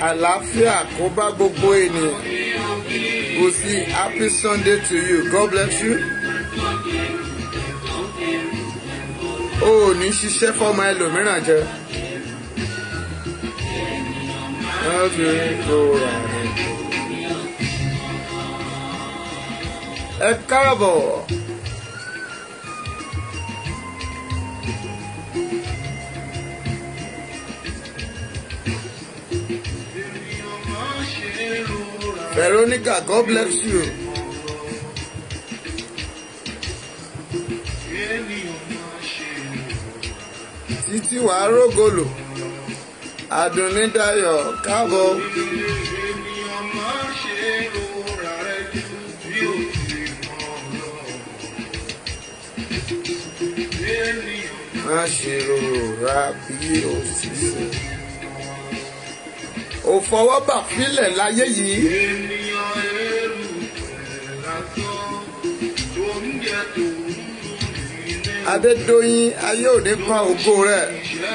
àlàáfíà kó bá gbogbo ènìyàn kò sí happy sunday to you god bless you. o ò ní ṣiṣẹ́ fọ́mọ ẹlòmíràn jẹ. ẹ káàbọ̀. Veronica, God bless you. Títí wàá rógòlò. Àdùnní Dayọ̀ káàbọ̀. Má ṣe rora bí o sì ṣe. Ò fọwọ́ bà fílẹ̀ láyé yìí. Adédọ́yìn ayé òní pa ògo rẹ̀.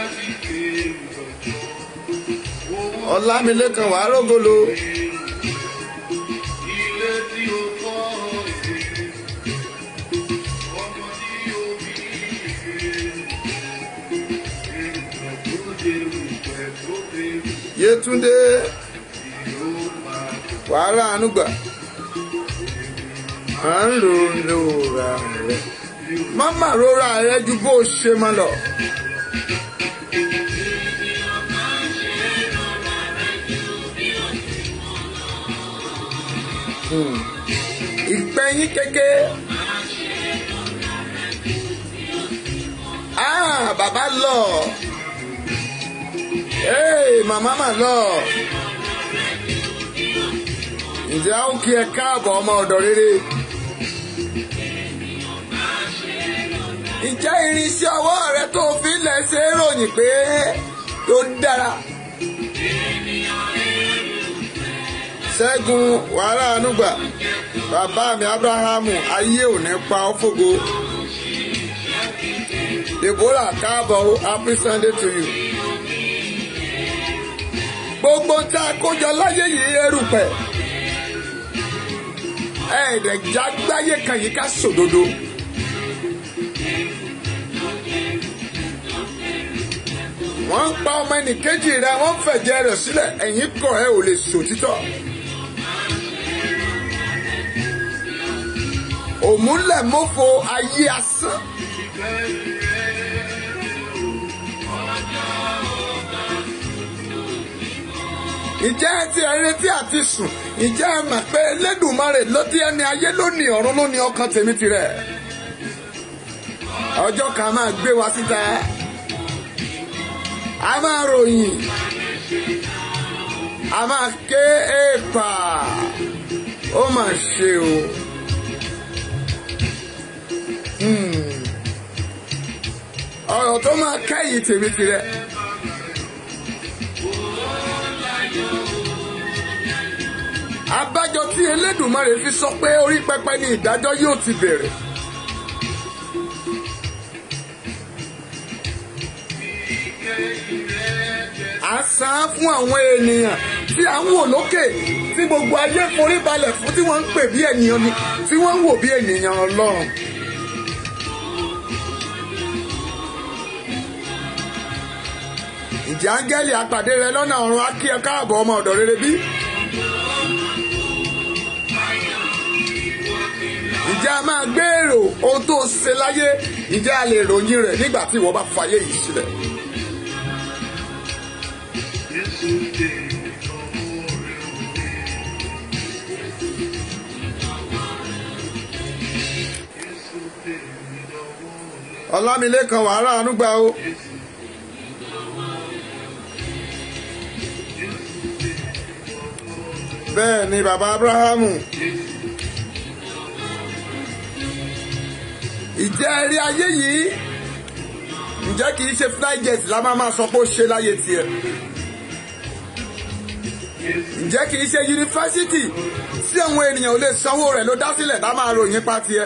Ọlámilékan wàá rógolo. Yétúndé wàhálà ànúgbà à ń lò lóra rẹ máma rora rẹ ju bó o ṣe máa lọ. ìpẹ́yìn kéke. Ah, bàbá lọ. Hey, màmá mà lọ. Ǹjẹ́ a ó kí ẹ káàbọ̀ ọmọ ọ̀dọ̀ rere? Ǹjẹ́ irinṣẹ́ ọwọ́ rẹ tó fi lẹ̀ ṣe é ròyìn pé ó dára? Ṣẹ́gun wàhálà ànúgbà bàbá mi Ábúráhámù ayé ò ní pa ọ́ fògo. Deborah káàbọ̀ happy Sunday to you. Gbogbo tí a kójọ láyé yìí erùpẹ̀. Ẹ̀ẹ́dẹ̀já gbáyé kan yìí ká sòdodo. Wọ́n ń pa ọmọ ẹnìkejì rẹ̀ wọ́n fẹ̀jẹ̀ rẹ̀ sílẹ̀ ẹ̀yìn kọ̀ ẹ́ ò lè sòtítọ́. Òmùlẹ̀ mọ́fọ ayé asán. Ǹjẹ́ ẹ ti ẹ retí àti sùn? Ǹjẹ́ ẹ mọ̀ pé Elédùmarè ló dí ẹni ayé lónìí ọ̀run lónìí ọkàn tèmi tirẹ̀? Ọjọ́ kan máa gbé wa síta. A máa ròyìn. A máa ké èèpà. Ó mà ṣe o. Ọ̀rọ̀ tó máa kẹ́yìn tèmi tirẹ̀. Abájọ tí Elédùmarè fi sọ pé orí pẹpẹ ni ìdájọ́ yóò ti bẹ̀rẹ̀. À ń san fún àwọn ènìyàn tí à ń wò lókè tí gbogbo ayé forí balẹ̀ fún tí wọ́n ń pè bí ènìyàn ni tí wọ́n ń wò bí ènìyàn Ọlọ́run. Ǹjẹ́ áńgẹ́lì àpàdé rẹ lọ́nà ọ̀run á kí ẹ káàbọ̀ ọmọ ọ̀dọ̀ rere bí? Ǹjẹ́ a máa gbèrò ohun tó ṣe láyé? Ǹjẹ́ a lè ròyìn rẹ̀ nígbà tí ìwọ bá fayé yìí sílẹ̀? Ọlámilékan wàhálà ànúgbà o. Bẹ́ẹ̀ ni bàbá Abrahamu. Ìjẹ́ ẹ̀rí ayé yìí ǹjẹ́ kì í ṣe flyjet la máa máa sọ pé ó ṣe láyé tiẹ̀. Ǹjẹ́ kì í ṣe yunifásitì tí àwọn ènìyàn ò lè sanwó rẹ̀ ló dá sílẹ̀ tá máa ròyìn pa tiẹ̀.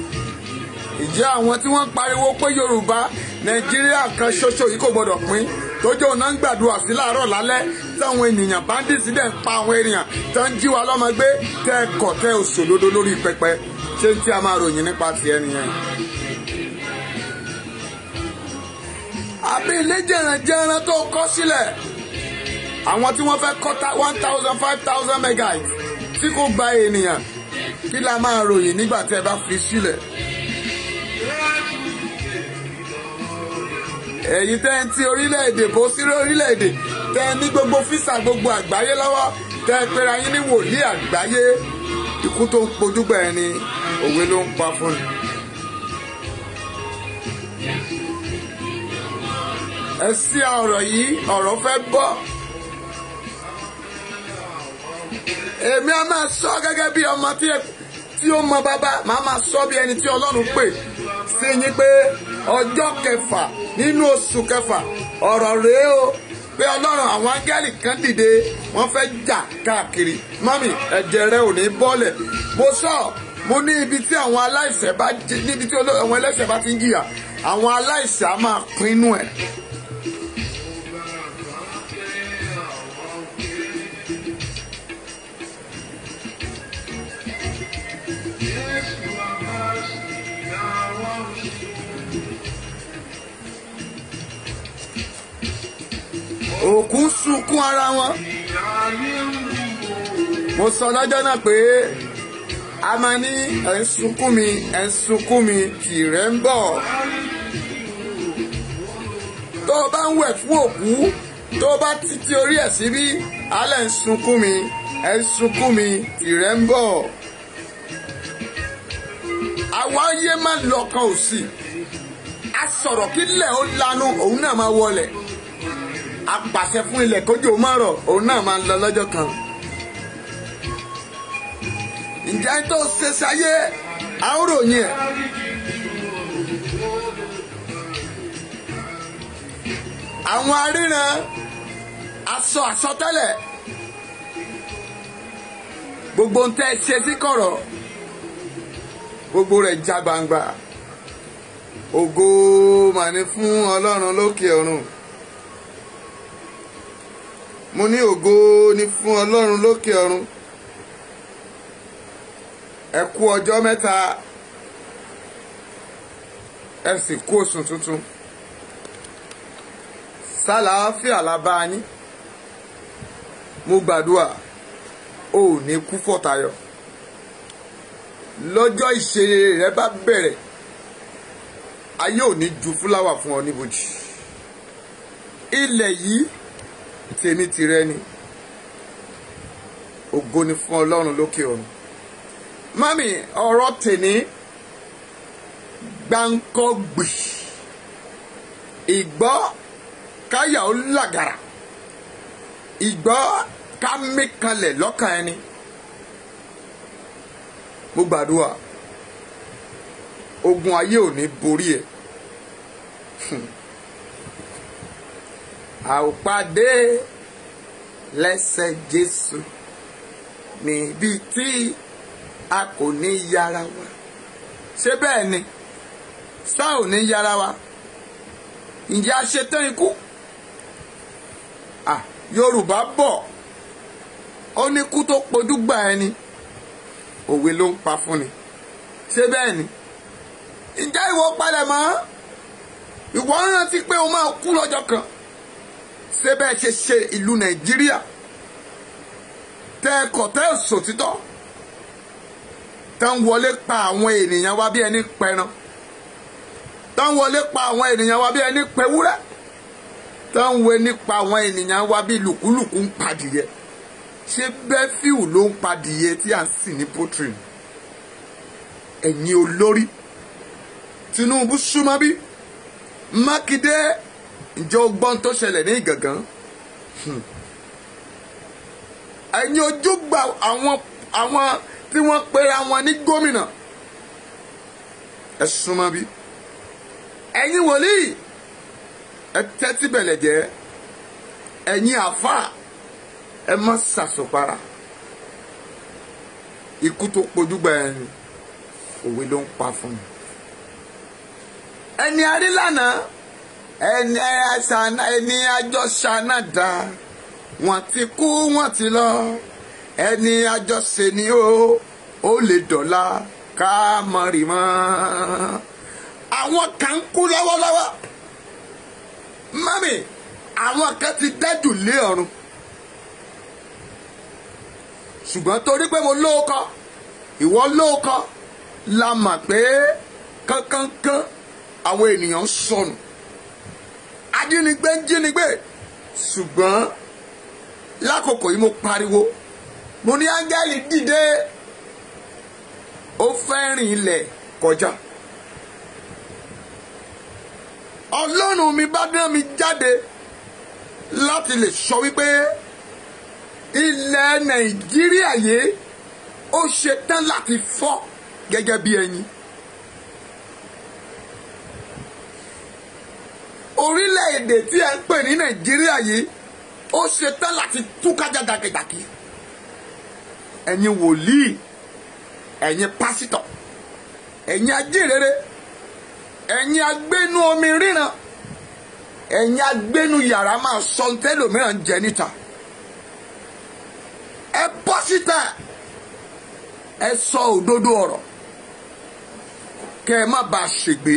Ǹjẹ́ àwọn tí wọ́n ń pariwo pé Yorùbá Nàìjíríà kan ṣoṣo yìí kò gbọdọ̀ pín tójú ọ̀nà ń gbàdúrà sí láàárọ̀ lálẹ́ táwọn ènìyàn bandits dẹ̀ ń pa àwọn ènìyàn tó ń jí wa lọ́mọ gbé tẹ́ ẹ kọ̀ tẹ́ ẹ òṣòdodo lórí pẹpẹ ṣé tí a máa ròyìn nípa tiẹ̀ nìyẹn. àbí ilé jẹ̀rànjẹ̀ràn tó kọ́ sílẹ̀ àwọn tí wọ́n fẹ́ kọ́ one thousand five thousand megabytes tí kò gba ènìyàn kí la máa ròyìn nígbà tí ẹ bá fi sílẹ̀. ẹ̀yin tẹ́ ń ti orílẹ̀-èdè bó sí orílẹ̀-èdè tẹ́ ní gbogbo físà gbogbo àgbáyé lọ́wọ́ tẹ́ pera yín ní wòlíì àgbáyé ikú tó ń pojúgbà ẹni òwe ló ń pa fún ni. ẹ sí ọ̀rọ̀ yìí ọ̀rọ̀ fẹ́ bọ́. èmi a máa sọ gẹ́gẹ́ bí ọmọ tí ó mọ bàbá màá máa sọ bí ẹni tí Ọlọ́run pè sí yín pé ọjọ́ kẹfà nínú oṣù kẹfà ọ̀rọ̀ rèé o pé Ọlọ́run àwọn áńgẹ́lì kan dìde wọ́n fẹ́ jà káàkiri mọ́mì ẹ̀jẹ̀ rẹ ò ní bọ́lẹ̀ mo sọ mo ní ibi tí àwọn aláìṣẹ̀ bá níbi tí àwọn ẹlẹ́ṣẹ̀ bá ti ń jìyà àwọn aláìṣẹ̀ á máa pinnu ẹ̀. òkú ń sunkún ara wọn. mo sọ lọ́jọ́ náà pé a máa ní ẹ̀ ń sunkún mi ẹ̀ ń sunkún mi tìrẹ ń bọ̀. tó o bá ń wẹ̀ fún òkú tó o bá títí orí ẹ̀ síbí alẹ́ ń sunkún mi ẹ̀ ń sunkún mi tìrẹ ń bọ̀. àwa yé má lọ́kàn òsì a sọ̀rọ̀ kí lẹ̀ ó lanu òun náà máa wọlé apàṣẹ fún ilẹ̀ kójú má rọ̀ òun náà máa ń lọ lọ́jọ́ kan. ǹjẹ́ tó ṣe ṣayé àóròyìn ẹ̀. àwọn aríran aṣọ àsọtẹ́lẹ̀ gbogbo ń tẹ́ ṣe sí kọ̀rọ̀ gbogbo rẹ̀ já gbangba ògo màní fún ọlọ́run lókè ọ̀run mo ní ògo ni fún ọlọ́run lókè ọ̀run ẹ kú ọjọ́ mẹ́ta ẹ sì kú oṣù tuntun sálàáfíà la bá yín mo gbàdúrà o ò ní kú fọ̀tayọ̀ lọ́jọ́ ìṣeré rẹ bá bẹ̀rẹ̀ ayé ò ní ju fúláwà fún ọ níbojì ilẹ̀ yìí tèmi tìrẹ ni ògo ni fún ọlọ́run lókè ọ̀run mami ọ̀rọ̀ tèmi gbáǹkọ́gbì ìgbọ́ káyà ó làgàrà ìgbọ́ ká mí kanlẹ̀ lọ́kàn ẹni mo gbàdúrà ogun ayé ò ní borí ẹ a ó pàdé lẹ́sẹ̀ Jésù níbi tí a kò ní yára wa ṣé bẹ́ẹ̀ ni sá ò ní yára wa ǹjẹ́ a ṣe tán ikú ah Yorùbá bọ̀ ó ní kú tó pojú gbà ẹni òwe ló ń pa fún ni ṣé bẹ́ẹ̀ ni ǹjẹ́ ìwọ palẹ̀ mọ́ ìwọ rántí pé o máa kú lọ́jọ́ kan ṣé bẹ́ẹ̀ ṣe ṣe ìlú Nàìjíríà tẹ́ ẹ kọ̀ tẹ́ ẹ sòtítọ́ tẹ́ ń wọlé pa àwọn ènìyàn wa bí ẹni pẹran tẹ́ ń wọlé pa àwọn ènìyàn wa bí ẹni pẹwúrẹ́ tẹ́ ń wé nípa àwọn ènìyàn wa bí lùkúlùkù ń padìyẹ ṣé bẹ́fíù ló ń padìyẹ tí à ń sìn ní potrin ẹ̀yin olórí Tinubu súnmọ́ bí Mákindé ǹjẹ́ o gbọ́n tó ṣẹlẹ̀ ní Ìgàngán ẹ̀yin ojúgbà àwọn àwọn tí wọ́n pera wọn ní gómìnà ẹ súnmọ́ bí ẹ̀yin wòlíì ẹ tẹ́tí bẹ̀lẹ̀ jẹ́ ẹ̀yin àfà ẹ má ṣàṣùpara ikú tó pojúgbà ẹni òwe ló ń pa fún mi ẹni arí lánàá ẹni àṣàna ẹni àjọ ṣànàdà wọ́n ti kú wọ́n ti lọ ẹni àjọ ṣe ni ó ó lè dọ̀la ká mọ̀ rí mọ́ àwọn kan ń kú lọ́wọ́lọ́wọ́ mami àwọn kan ti dẹ́jù lé ọ̀run ṣùgbọ́n torí pé mo lóòkọ́ ìwọ lóòkọ́ la mọ̀ pé kánkánká àwọn ènìyàn ń sọnù ajínigbé ń jínigbé ṣùgbọ́n lákòókò yìí mo pariwo mo ní áńgẹ́lì dìde ó fẹ́ rìn ilẹ̀ kọjá ọlọ́run mi bá dán mi jáde láti lè sọ wípé ilẹ̀ nàìjíríà yìí ó ṣetán láti fọ́ gẹ́gẹ́ bí ẹyin. orílẹ̀-èdè tí ẹ ń pè ní nàìjíríà yìí ó ṣetán láti túká jàdàkìdàkì ẹ̀yin wòlíì ẹ̀yin pásítọ̀ ẹ̀yin ajínrere ẹ̀yin agbénú omi ríran ẹ̀yin agbénú yàrá máa sọ tẹ́lòmíràn jẹ níta ẹ bọ́ síta ẹ sọ òdodo ọ̀rọ̀ kẹ́ ẹ má bàa ṣègbè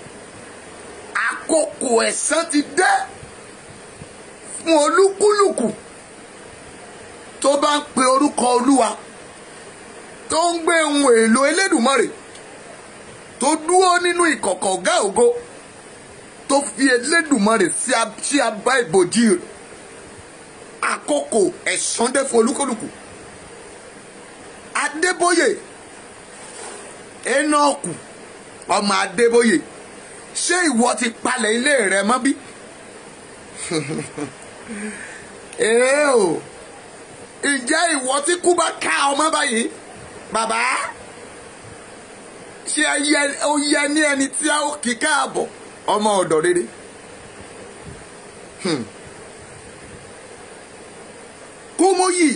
àkókò ẹ̀san ti dé fún olúkúlùkù tó bá ń pe orúkọ olúwa tó ń gbé ohun èlò elédùmarè tó dúró nínú ìkọ̀kọ̀ ọ̀gá ògo tó fi elédùmarè sí abá ìbòjì rẹ̀ àkókò ẹ̀san dé fún olúkúlùkù adébóyè enoku ọmọ adébóyè ṣé ìwọ ti palẹ̀ ilé rẹ mọ́ bí? èé o ìjẹ́ ìwọ tí kú bá ká ọmọ báyìí bàbá ṣé ó yẹ ní ẹni tí a ó kí káàbọ̀ ọmọ ọ̀dọ̀ rere. kúmúyì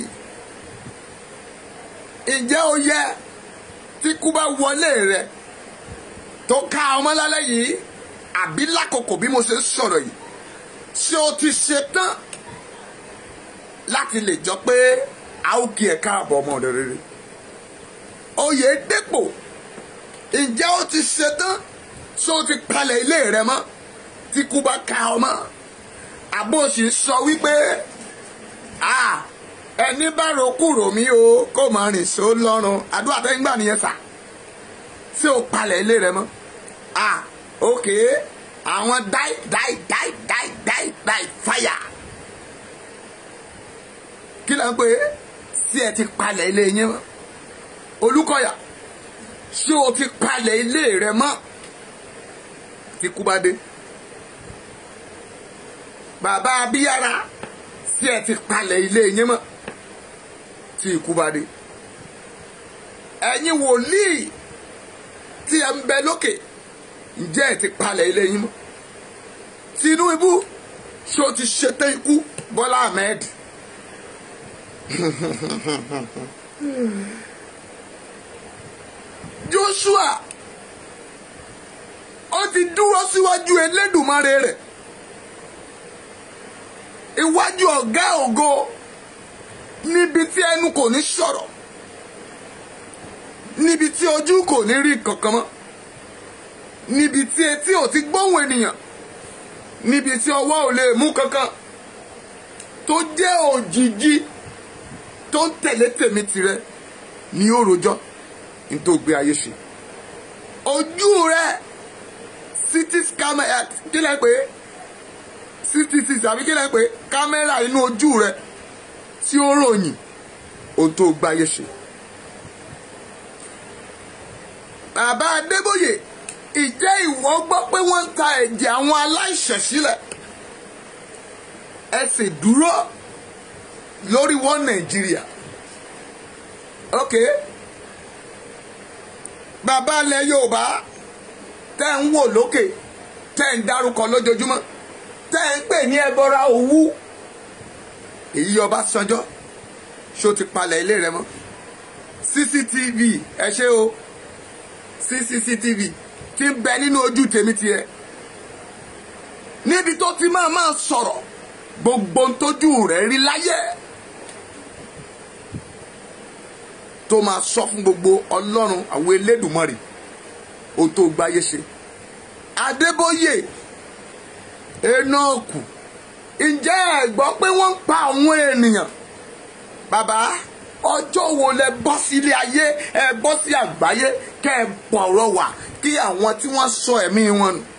ǹjẹ́ ó yẹ tí kú bá wọlé rẹ tó ká ọmọ lálẹ́ yìí àbí lákòókò bí mo ṣe ń sọ̀rọ̀ yìí ṣé o ti ṣe tán láti lè jọ pé a ó kí ẹ káàbọ̀ ọmọ ọ̀dọ̀ rere oyè dépò ǹjẹ́ o ti ṣe tán ṣé o ti palẹ̀ ilé rẹ mọ́ tí kú bá ká ọmọ àbó sì sọ wípé ẹni bá rokú rò mí o kó máa rìn só lọ́rùn àdúrà tẹ́ ń gbà nìyẹn sà ṣé o palẹ̀ ilé rẹ mọ́ ah ok àwọn die die die die die die fire kí ló ń pè é sí ẹ ti palẹ̀ ilé yín mọ́ olùkọ́yà ṣé o ti palẹ̀ ilé rẹ mọ́ tí kú bá dé bàbá abíyára sí ẹ ti palẹ̀ ilé yín mọ́ tí ikú bá dé ẹ̀yin wòlíì tí ẹ ń bẹ lókè ǹjẹ́ ẹ ti palẹ̀ ilé yín mọ́ Tinubu ṣé o ti ṣetán ikú Bọ́lá Ahmed Joshua ó ti dúró síwájú Elédùmarè rẹ̀ iwájú ọ̀gá ògo níbi tí ẹnu kò ní sọ̀rọ̀ níbi tí ojú kò ní rí kankan mọ́ níbi tí etí ò ti gbóhùn ènìyàn níbi tí ọwọ́ ò lè mú kankan tó jẹ́ òjìji tó ń tẹ̀lé tèmi tirẹ̀ ní ó rojọ́ ní tó gbé ayé ṣe ojú rẹ city camera kí lẹ́ pé city six àbí kí lẹ́ pé kámẹ́rà inú ojú rẹ tí ó ròyìn ohun tó gbé ayé ṣe. bàbá Adébóyè ìjẹ́ ìwọ gbọ́ pé wọ́n ń ta ẹ̀jẹ̀ àwọn aláìṣẹ̀ sílẹ̀ ẹ sì dúró lórí wọn Nàìjíríà ok bàbá ilẹ̀ Yorùbá tẹ́ ń wò lókè tẹ́ ń dárúkọ lójoojúmọ́ tẹ́ ń pè ní ẹbọra òwú èyí Ọbásanjọ́ ṣó ti palẹ̀ ilé rẹ mọ́ CCTV ẹ ṣé o CCTV ti ń bẹ nínú ojú tèmi tiẹ̀ níbi tó ti máa máa sọ̀rọ̀ gbogbo ohun tójú rẹ̀ rí láyé tó máa sọ fún gbogbo ọlọ́run àwọn elédùnmọ̀rì ohun tó gbáyé ṣe adébóyè enoku ǹjẹ́ ẹ gbọ́ pé wọ́n ń pa àwọn ènìyàn bàbá ọjọ́ wo lẹ bọ́ sílé ayé ẹ bọ́ sí àgbáyé kẹ́ ẹ bọ̀rọ̀ wà kí àwọn tí wọ́n sọ ẹ̀mí wọn nù.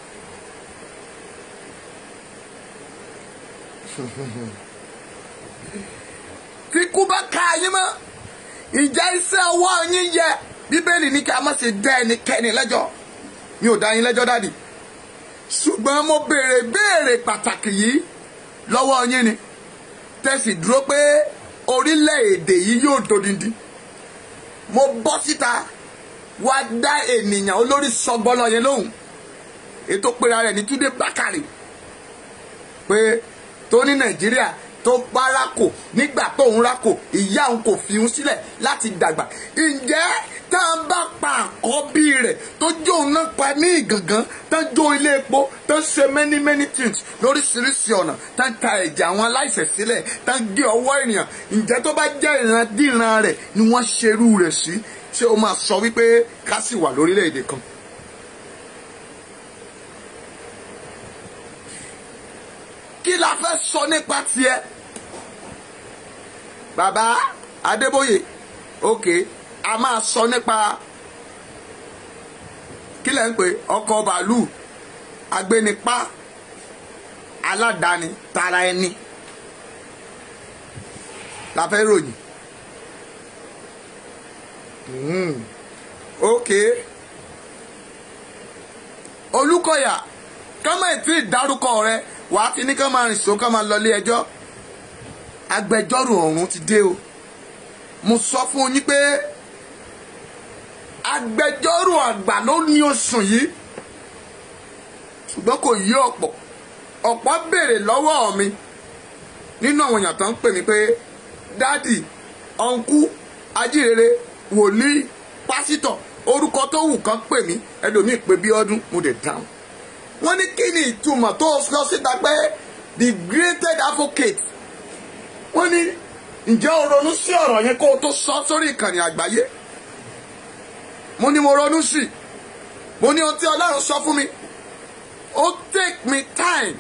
tí kú bá ka yín mọ́ ìjà iṣẹ́ ọwọ́ yín yẹ bíbélì ní kí a má ṣe dá ẹnikẹ́ni lẹ́jọ́ mi ò dá yín lẹ́jọ́ dádì ṣùgbọ́n mo béèrè béèrè pàtàkì yìí lọ́wọ́ yín ni tẹ̀sí dúró pé orílẹ̀-èdè yìí yóò dodindi mo bọ́ síta wá dá ènìyàn olórí sọgbọ́lọ́ yẹn lóhùn ètò pera rẹ̀ ní Túndé Bákàrè pé tó ní Nàìjíríà tó bá rákò nígbà tó ń rákò ìyá òun kò fi òun sílẹ̀ láti dàgbà ǹjẹ́ tá a bá pa àkọ́bí rẹ̀ tó jó òun náà pa ní ìgangan tó ń jó ilé epo tó ń ṣe many many things lóríṣiríṣi ọ̀nà tó ń ta ẹ̀jẹ̀ àwọn aláìṣẹ̀ sílẹ̀ tó ń gé ọwọ́ ènìyàn ǹjẹ́ tó bá jẹ́ ìrandíran rẹ̀ ni wọ́n ṣerú rẹ̀ sí ṣé o máa sọ wípé ká sì wà lórílẹ̀‐èdè kan. kí la fẹ́ sọ nípa tiẹ̀ bàbá Adébóyè ok a máa sọ nípa kí lẹ́ ń pè ọkọ̀ bàálù agbénipá aládàáni tara ẹni la fẹ́ ròyìn mm. ok Olúkọ̀yà kọ́mọ̀ ètí ìdárúkọ rẹ wàá ti ní ká máa rìn sọ ká máa lọ ilé ẹjọ́ agbẹjọ́rò ọ̀run ti dé o mo sọ fún yín pé agbẹjọ́rò àgbà ló ní oṣù yìí ṣùgbọ́n kò yí ọ̀pọ̀ ọ̀pọ̀ béèrè lọ́wọ́ mi nínú àwọn èèyàn tó ń pè mí pé dádì ọ̀nkú ajíhèrè wòlíì pásítọ̀ orúkọ tó wù kán pè mí ẹlòmíì pé bí ọdún mo dẹ̀ dáhùn wọ́n ní kí ni ìtumọ̀ tó sọ síta pé the greatest advocate wọ́n ní ǹjẹ́ o ronú sí ọ̀rọ̀ yẹn kó o tó sọ sórí ìkànnì àgbáyé mo ní mo ronú sí mo ní ohun tí ọlọ́run sọ fún mi ó take me time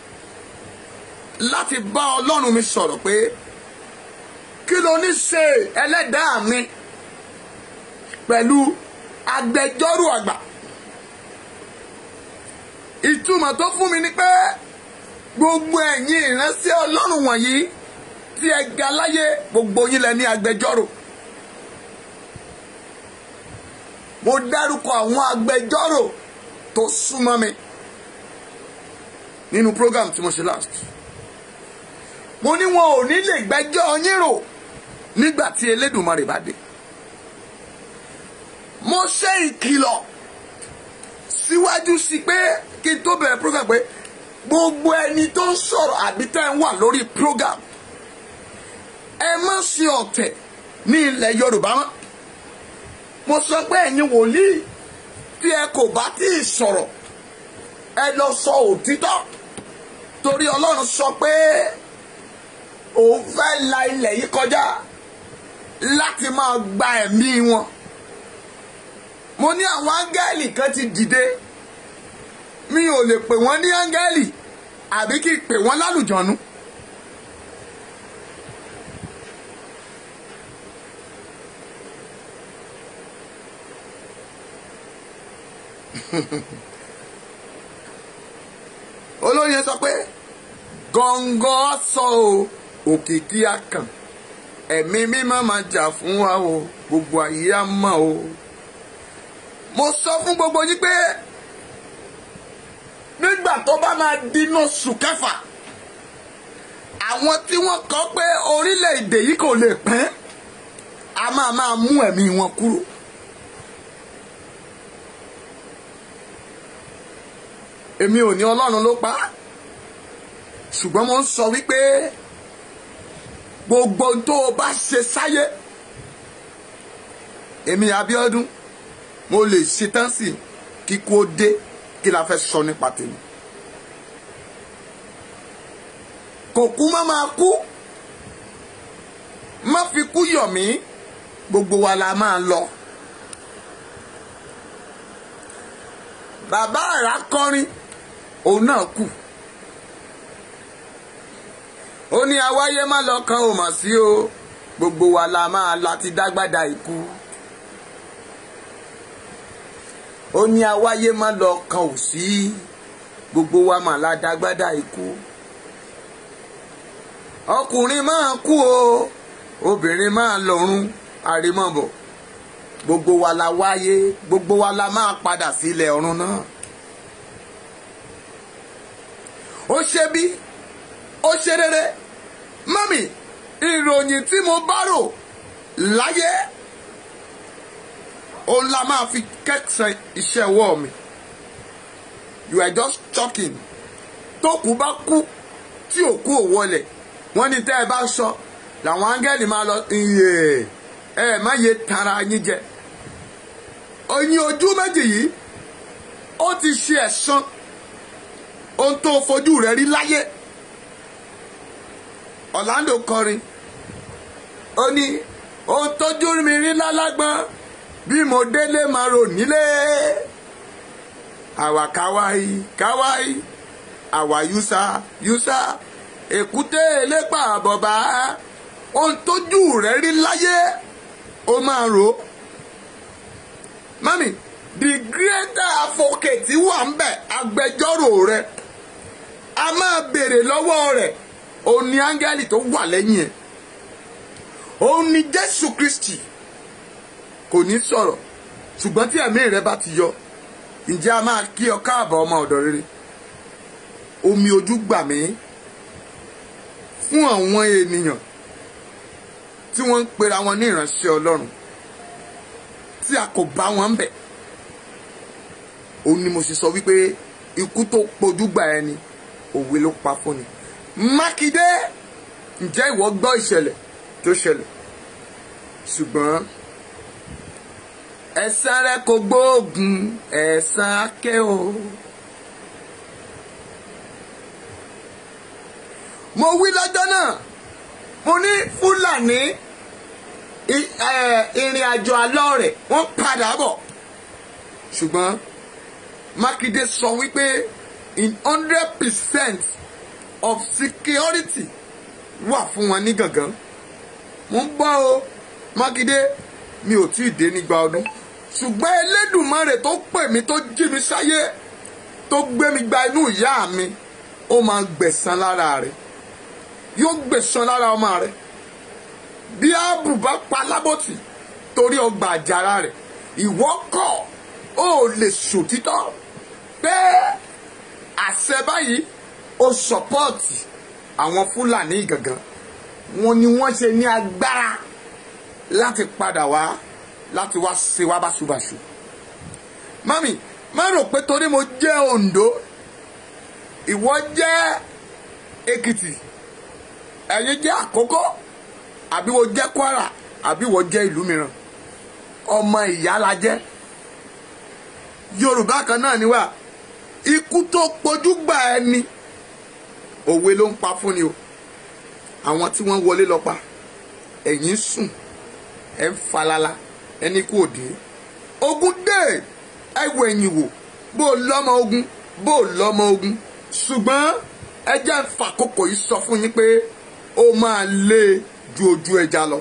láti bá ọlọ́run mi sọ̀rọ̀ pé kí ló ní ṣe ẹlẹ́dàá mi pẹ̀lú agbẹjọ́rò àgbà ìtumọ̀ tó fún mi ni pé gbogbo ẹ̀yin ìránṣẹ́ ọlọ́run wọ̀nyí tí ẹ ga láyé gbogbo yín lẹ ní agbẹjọ́rò mo dárúkọ àwọn agbẹjọ́rò tó súnmọ́ mi nínú program tí mo ṣe last mo ní wọn ò ní lè gbẹ́jọ́ yín rò nígbà tí Elédùmarè bá dé mo ṣe ìkìlọ̀ síwájú sí pé kí n tó bẹ̀rẹ̀ program pé gbogbo ẹni tó ń sọ̀rọ̀ àbí tẹ́ ń wà lórí program ẹ má ṣe ọ̀tẹ̀ ní ilẹ̀ Yorùbá mọ́ mo sọ pé ẹ̀yin wòlíì tí ẹ kò bá tí ì sọ̀rọ̀ ẹ lọ sọ òtítọ́ torí Ọlọ́run sọ pé òun fẹ́ la ilẹ̀ yìí kọjá láti máa gba ẹ̀mí wọn mo ní àwọn áńgẹ́lì kan ti dìde mi ò lè pè wọ́n ní áńgẹ́lì àbí kí n pè wọ́n lálùjọ̀nú. olóyè sọ pé gọ̀ǹgọ̀ sọ o òkìkí akàn ẹ̀mí mímọ́ máa jà fún wa o gbogbo ayé á mọ̀ o mo sọ fún gbogbo yín pé nígbà tó bá máa dínú oṣù kẹfà àwọn tí wọ́n kọ pé orílẹ̀-èdè yìí kò lè pín a máa máa mú ẹ̀mí wọn kúrò. èmi ò ní ọlọ́run ló pa á ṣùgbọ́n mo ń sọ wípé gbogbo tó o bá ṣe sáyé èmi Abíọ́dún mo lè ṣetán sí kíkú ó dé kí la fẹ́ sọ nípa tèmi kò kú má máa kú má fi kú yọ̀ mí gbogbo wa la máa lọ. bàbá àrà kọrin òun náà kù ó ní awáyé má lọ kan ò mà sí o gbogbo wa la máa láti dágbádá ikú ó ní awáyé má lọ kan ò sí gbogbo wa mà la dágbádá ikú ọkùnrin máa kú o obìnrin máa lọ́run àrímọ̀bọ̀ gbogbo wa la wáyé gbogbo wa la máa padà sílẹ̀ ọ̀run náà ó ṣe bí ó ṣe rere mọ́mì ìròyìn tí mo bá rò láyé òun la máa fi kẹ́sàn iṣẹ́ ọwọ́ mi you are just talking tó kú bá kú tí òkú ò wọlẹ̀ wọ́n ní tẹ́ ẹ bá sọ làwọn áńgẹ́lì máa lọ iye ẹ má yẹ tara yín jẹ oyin ojú méjì yìí ó ti ṣe ẹ̀san ohun tó fojú rẹ̀ rí láyé Orlando kọrin ó ní ohun tójú mi rí lálágbọ́n bí mo délé máa rò nílé àwa káwáì káwáì àwa yúsà yúsà èkúté elépa àbọ̀bá ohun tójú rẹ̀ rí láyé ó máa rò ó mami the greater advocate wà ń bẹ̀ agbẹjọ́rò rẹ̀ a máa béèrè lọ́wọ́ rẹ̀ òun ni áńgẹ́lì tó wà lẹ́yìn ẹ̀ òun ni jésù kristi kò ní sọ̀rọ̀ ṣùgbọ́n tí ẹ̀mí rẹ bá ti yọ ǹjẹ́ a máa kí ọ káàbọ̀ ọmọ ọ̀dọ̀ rere omi ojú gbà mí fún àwọn ènìyàn tí wọ́n ń pera wọn ní ìránṣẹ́ ọlọ́run tí a kò bá wọn bẹ̀ òun ni mo sì sọ wípé ikú tó pojú gbà ẹni òwe ló pa fún ni mákindé ǹjẹ́ ìwọ gbọ́ ìṣẹ̀lẹ̀ tó ṣẹlẹ̀ ṣùgbọ́n ẹ̀san rẹ kò gbóògùn ẹ̀san akẹ́ o. mo wí lọ́jọ́ náà mo ní fúlàní ìrìn àjò àlọ́ rẹ̀ wọ́n padà bọ̀ ṣùgbọ́n mákindé sọ wípé in hundred percent of security wà fún wọn ní gangan mo ń gbọ́ o mákindé mi ò tí ì dé nígbà ọdún ṣùgbọ́n elédùnmarè tó pè mí tó jí mi sáyé tó gbé mi gba inú ìyá mi ó máa gbẹ̀san lára rẹ̀ yóò gbẹ̀san lára ọmọ rẹ̀ bí ààbò bá pa lábòtì torí ọgbà àjàrà rẹ̀ ìwọ kọ̀ ó lè ṣòtítọ́ pé àṣẹ báyìí ó sọpọ́ọ̀tì àwọn fúlàní gangan wọn ni wọ́n ṣe ní agbára láti padà wá láti wá ṣe wá báṣubàṣu mami má rò pé torí mo jẹ́ Oǹdó ìwọ jẹ́ Èkìtì ẹ̀yin jẹ́ Àkókó àbí wo jẹ́ Kwara àbí wo jẹ́ ìlú mìíràn ọmọ ìyá la jẹ́ Yorùbá kan náà ni wá ikú tó pojú gbà ẹni òwe ló ń pa fún ni o àwọn tí wọ́n wọlé lọ pa ẹ̀yin sùn ẹ̀ ń falala ẹni kú òde ogun dé ẹ wo ẹ̀yìn wò bó o lọ́mọ ogun bó o lọ́mọ ogun ṣùgbọ́n ẹ jẹ́ ń fàkókò yìí sọ fún yín pé ó máa lé ju ojú ẹja lọ.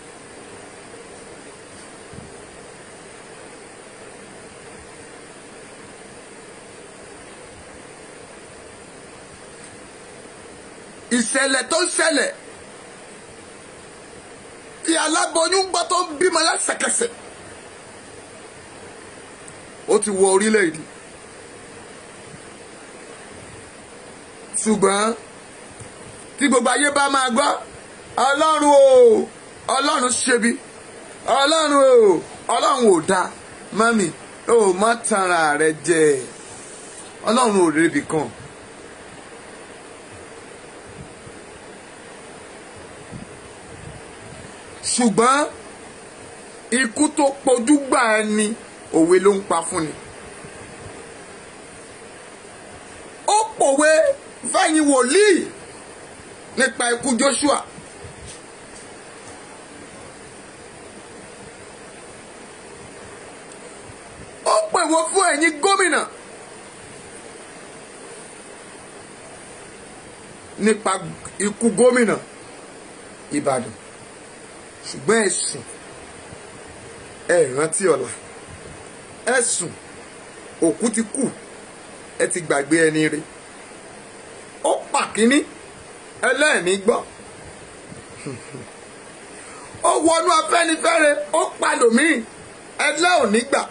ìṣẹ̀lẹ̀ tó ṣẹlẹ̀ tí aláboyún gbọ́ tó ń bímọ lẹ́sẹ̀kẹsẹ̀ ó ti wọ orílẹ̀-èdè ṣùgbọ́n tí gbogbo ayé bá máa gbọ́ ọlọ́run o ọlọ́run ṣebi ọlọ́run o ọlọ́run ò dáa mami o má tanra rẹ jẹ ọlọ́run ò rebi kan. ṣùgbọ́n ikú tó pojú gbà ẹni òwe ló ń pa fún ni. ó pòwe fẹ́yìn wòlíì nípa ikú Joshua ó pè wọ́n fún ẹ̀yin gómìnà nípa ikú gómìnà Ìbàdàn ṣùgbọ́n ẹ̀sùn ẹ rántí ọ̀la ẹ̀sùn òkú ti kú ẹ ti gbàgbé ẹni rẹ̀ ó pàkíní ẹlẹ́ẹ̀ní gbọ́ ó wọnú Afẹ́nifẹ́re ó palòmíì ẹlẹ́òní gbà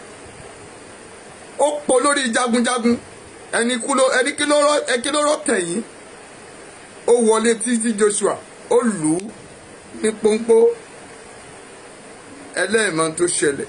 ó po lórí jagunjagun ẹni kí ló rọ tẹ̀yìn ó wọlé títí Joshua ó lù ú ní pọ́npọ́ ẹlẹ́ẹ̀mọ́ tó ṣẹlẹ̀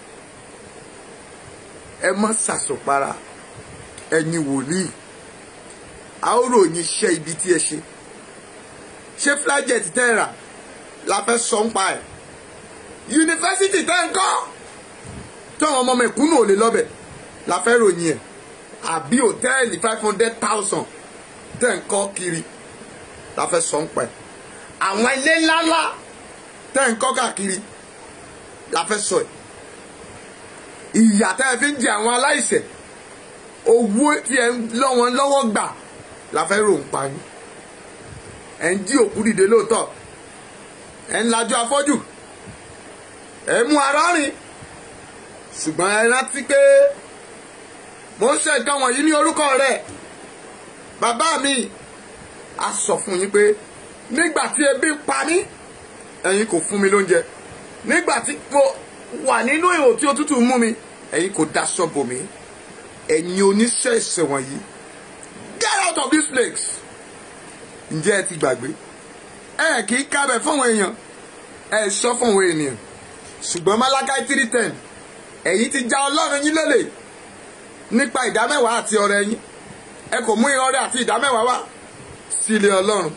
ẹ má ṣàṣọpara ẹ̀yin wòlíì a ó ròyìn iṣẹ́ ibi tí ẹ ṣe ṣé flaget tẹ́ ẹ rà la fẹ́ sọ ń pa ẹ̀ yunifásitì tẹ́ ń kọ́ táwọn ọmọ mẹ̀kúnnù ò lè lọ́bẹ̀ la fẹ́ ròyìn ẹ̀ àbí hòtẹ́ẹ̀lì five hundred thousand tẹ́ ń kọ́ kiri la fẹ́ sọ ń pa ẹ̀ àwọn ilé ńláńlá tẹ́ ń kọ́ káàkiri la fẹ́ sọ ẹ̀ ìyà tẹ́ ẹ fi ń jẹ àwọn aláìṣẹ̀ owó tí ẹ lọ́ wọn lọ́wọ́ gbà la fẹ́ rò ń pa yín ẹ̀ ń jí òkú dìde lóòótọ́ ẹ̀ ń lajú afọ́jú ẹ̀ mú ara rìn ṣùgbọ́n ẹ rántí pé mo ń ṣe nǹkan wọ̀nyí ní orúkọ rẹ̀ bàbá mi a sọ fún yín pé nígbà tí ebi pa mí ẹ̀yin kò fún mi lóúnjẹ nígbà tí mo wà nínú ihò tí òtútù mú mi ẹ̀yin kò daṣọ bò mí ẹ̀yin oníṣẹ́ ìṣẹ̀ wọ̀nyí get out of this place ǹjẹ́ ẹ ti gbàgbé ẹ kì í kábẹ̀ fáwọn èèyàn ẹ sọ fáwọn ènìyàn ṣùgbọ́n Málákáì three ten ẹ̀yin ti já ọlọ́run yín lólè nípa ìdámẹ́wàá àti ọrẹ yín ẹ kò mú ọrẹ àti ìdámẹ́wàá wá sí ilé ọlọ́run.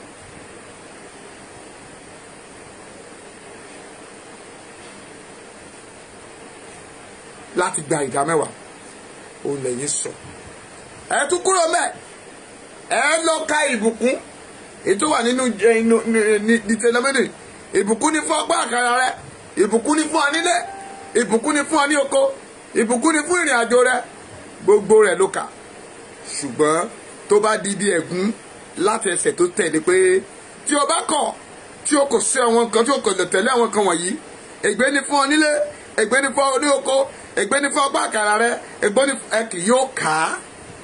láti gba ìdámẹ́wàá òun lẹ́yìn sọ. ẹ tún kúrò mẹ́ ẹ lọ ka ìbùkún ètò wà nínú dìtẹ̀lẹ́mẹ́dì ìbùkún ní fún ọgbà àkàrà rẹ ìbùkún ní fún ọ nílé ìbùkún ní fún ọ ní oko ìbùkún ní fún ìrìn àjò rẹ gbogbo rẹ ló kà ṣùgbọ́n tó bá di bí ẹ̀gún láti ẹsẹ̀ tó tẹ̀lé pé tí o bá kọ̀ tí o kò ṣe àwọn kan tí o kò lè tẹ̀lé àwọn kan wọ̀nyí ègbé ní fún ọ nílé ègbé ní fún ọ ní oko ègbé ní fún ọgbà àkàrà rẹ ègbé ní ẹ kì yóò kà á.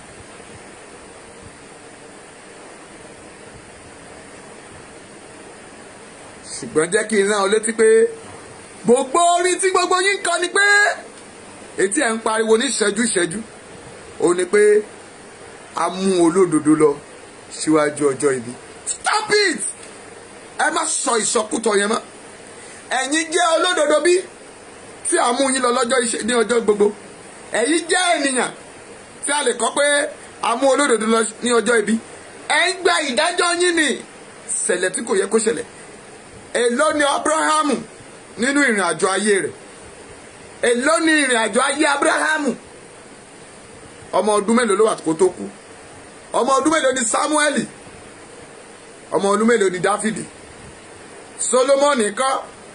ṣùgbọ́n jẹ́ kí n rán ọ létí pé gbogbo orin tí gbogbo yín kọ ni pé etí ẹ̀ ń pariwo ní ìṣẹ́jú ìṣẹ́jú ó ní pé a mú olódodo lọ síwájú ọjọ́ ibi stop it ẹ má sọ ìsọkútọ yẹn mọ́ ẹ̀yin jẹ́ olódodo bí tí a mú yín lọ lọ́jọ́ ní ọjọ́ gbogbo ẹ̀yin jẹ́ ènìyàn tí a lè kọ́ pé a mú olódodo lọ ní ọjọ́ ibi ẹ̀ ń gba ìdájọ́ yín ní ṣẹlẹ̀ tí kò yẹ kó ṣẹlẹ̀ èló ni Abrahamu nínú ìrìn àjò ayé rẹ̀ èló ni ìrìn àjò ayé Abrahamu ọmọ ọdún mélòó ló wà kó tó kú ọmọ ọdún mélòó ni Samueli ọmọ ọdún mélòó ni Dáfídì Solomoni kọ́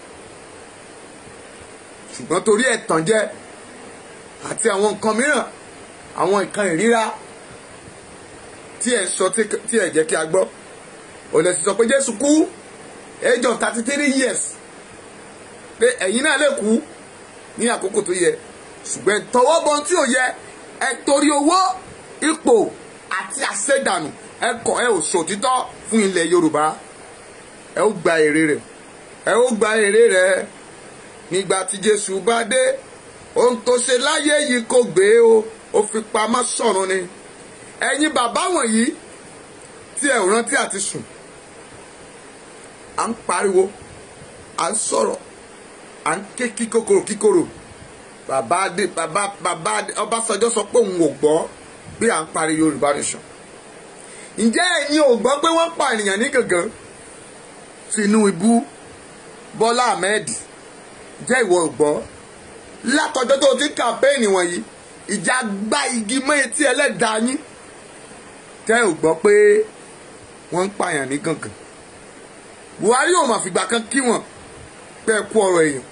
ṣùgbọ́n torí ẹ̀tàn jẹ àti àwọn nǹkan mìíràn àwọn nǹkan ìríra tí ẹ sọ tí ẹ jẹ́ kí a gbọ́ ò lè sọ pé Jésù kú age of thirty three years pé ẹ̀yin náà lè kú ní àkókò tó yẹ ṣùgbọ́n tọwọ́ bọ tí ò yẹ ẹ torí owó ipò àti àṣẹdànù ẹ kọ̀ ẹ ò ṣòtítọ́ fún ilẹ̀ Yorùbá ẹ ó gba èrè rẹ̀ ẹ ó gba èrè rẹ̀ nígbà tí Jésù bá dé ohun tó ṣe láyé yìí kò gbé o ó fi pamọ́ sọ̀run ni ẹ̀yin bàbá wọ̀nyí tí ẹ ò rántí àti sùn à ń pariwo à ń sọ̀rọ̀ à ń ké kíkòkòrò kíkòrò bàbá adé bàbá bàbá adé Ọbásanjọ́ sọ pé òun ò gbọ́ bí à ń parí Yorùbá nation ǹjẹ́ ẹ̀yin ò gbọ́ pé wọ́n pa ènìyàn ní gàngán Tinubu Bọ́lá Ahmed jẹ́ ìwọ ò gbọ́ látọjọ́ tó ti kàmpéènì wọ̀nyí ìjà gbá igi mọ́ etí ẹlẹ́dàá yín tẹ́ ò gbọ́ pé wọ́n ń pààyàn ní gàngàn buhari ò mà fìgbà kan kí wọn pẹ́ kú ọ̀rọ̀ èèyàn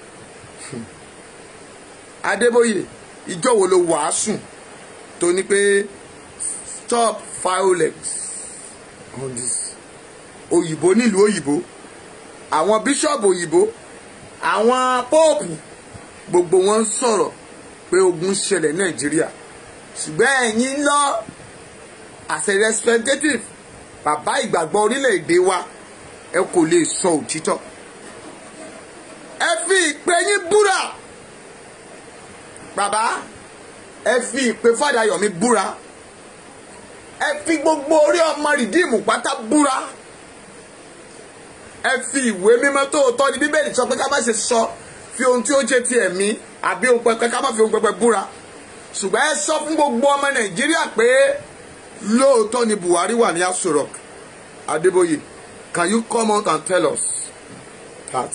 adébóyè ìjọ wo ló wàásù tó ní pé stop violence on this òyìnbó nílùú òyìnbó àwọn bíṣọ̀bù òyìnbó àwọn póòpù gbogbo wọn ń sọ̀rọ̀ pé ogun ṣẹlẹ̀ nàìjíríà ṣùgbọ́n ẹ̀yin lọ as a representative bàbá ìgbàgbọ́ orílẹ̀-èdè wa ẹ kò lè sọ òtítọ́ ẹ fi ìpè yín búra bàbá ẹ fi ìpè Fádayọ̀mí búra ẹ fi gbogbo orí ọmọ rìdíìmù pátá búra ẹ fi ìwé mímọ́ tó tọ́ ní bíbélì sọ pé ká má ṣe sọ fi ohun tí ó jẹ́ ti ẹ̀mí àbí ohun pẹpẹ ká má fi ohun pẹpẹ búra ṣùgbọ́n ẹ sọ fún gbogbo ọmọ nàìjíríà pé lóòótọ́ ni buhari wà ní Aso Rock adébóyè can you come out and tell us that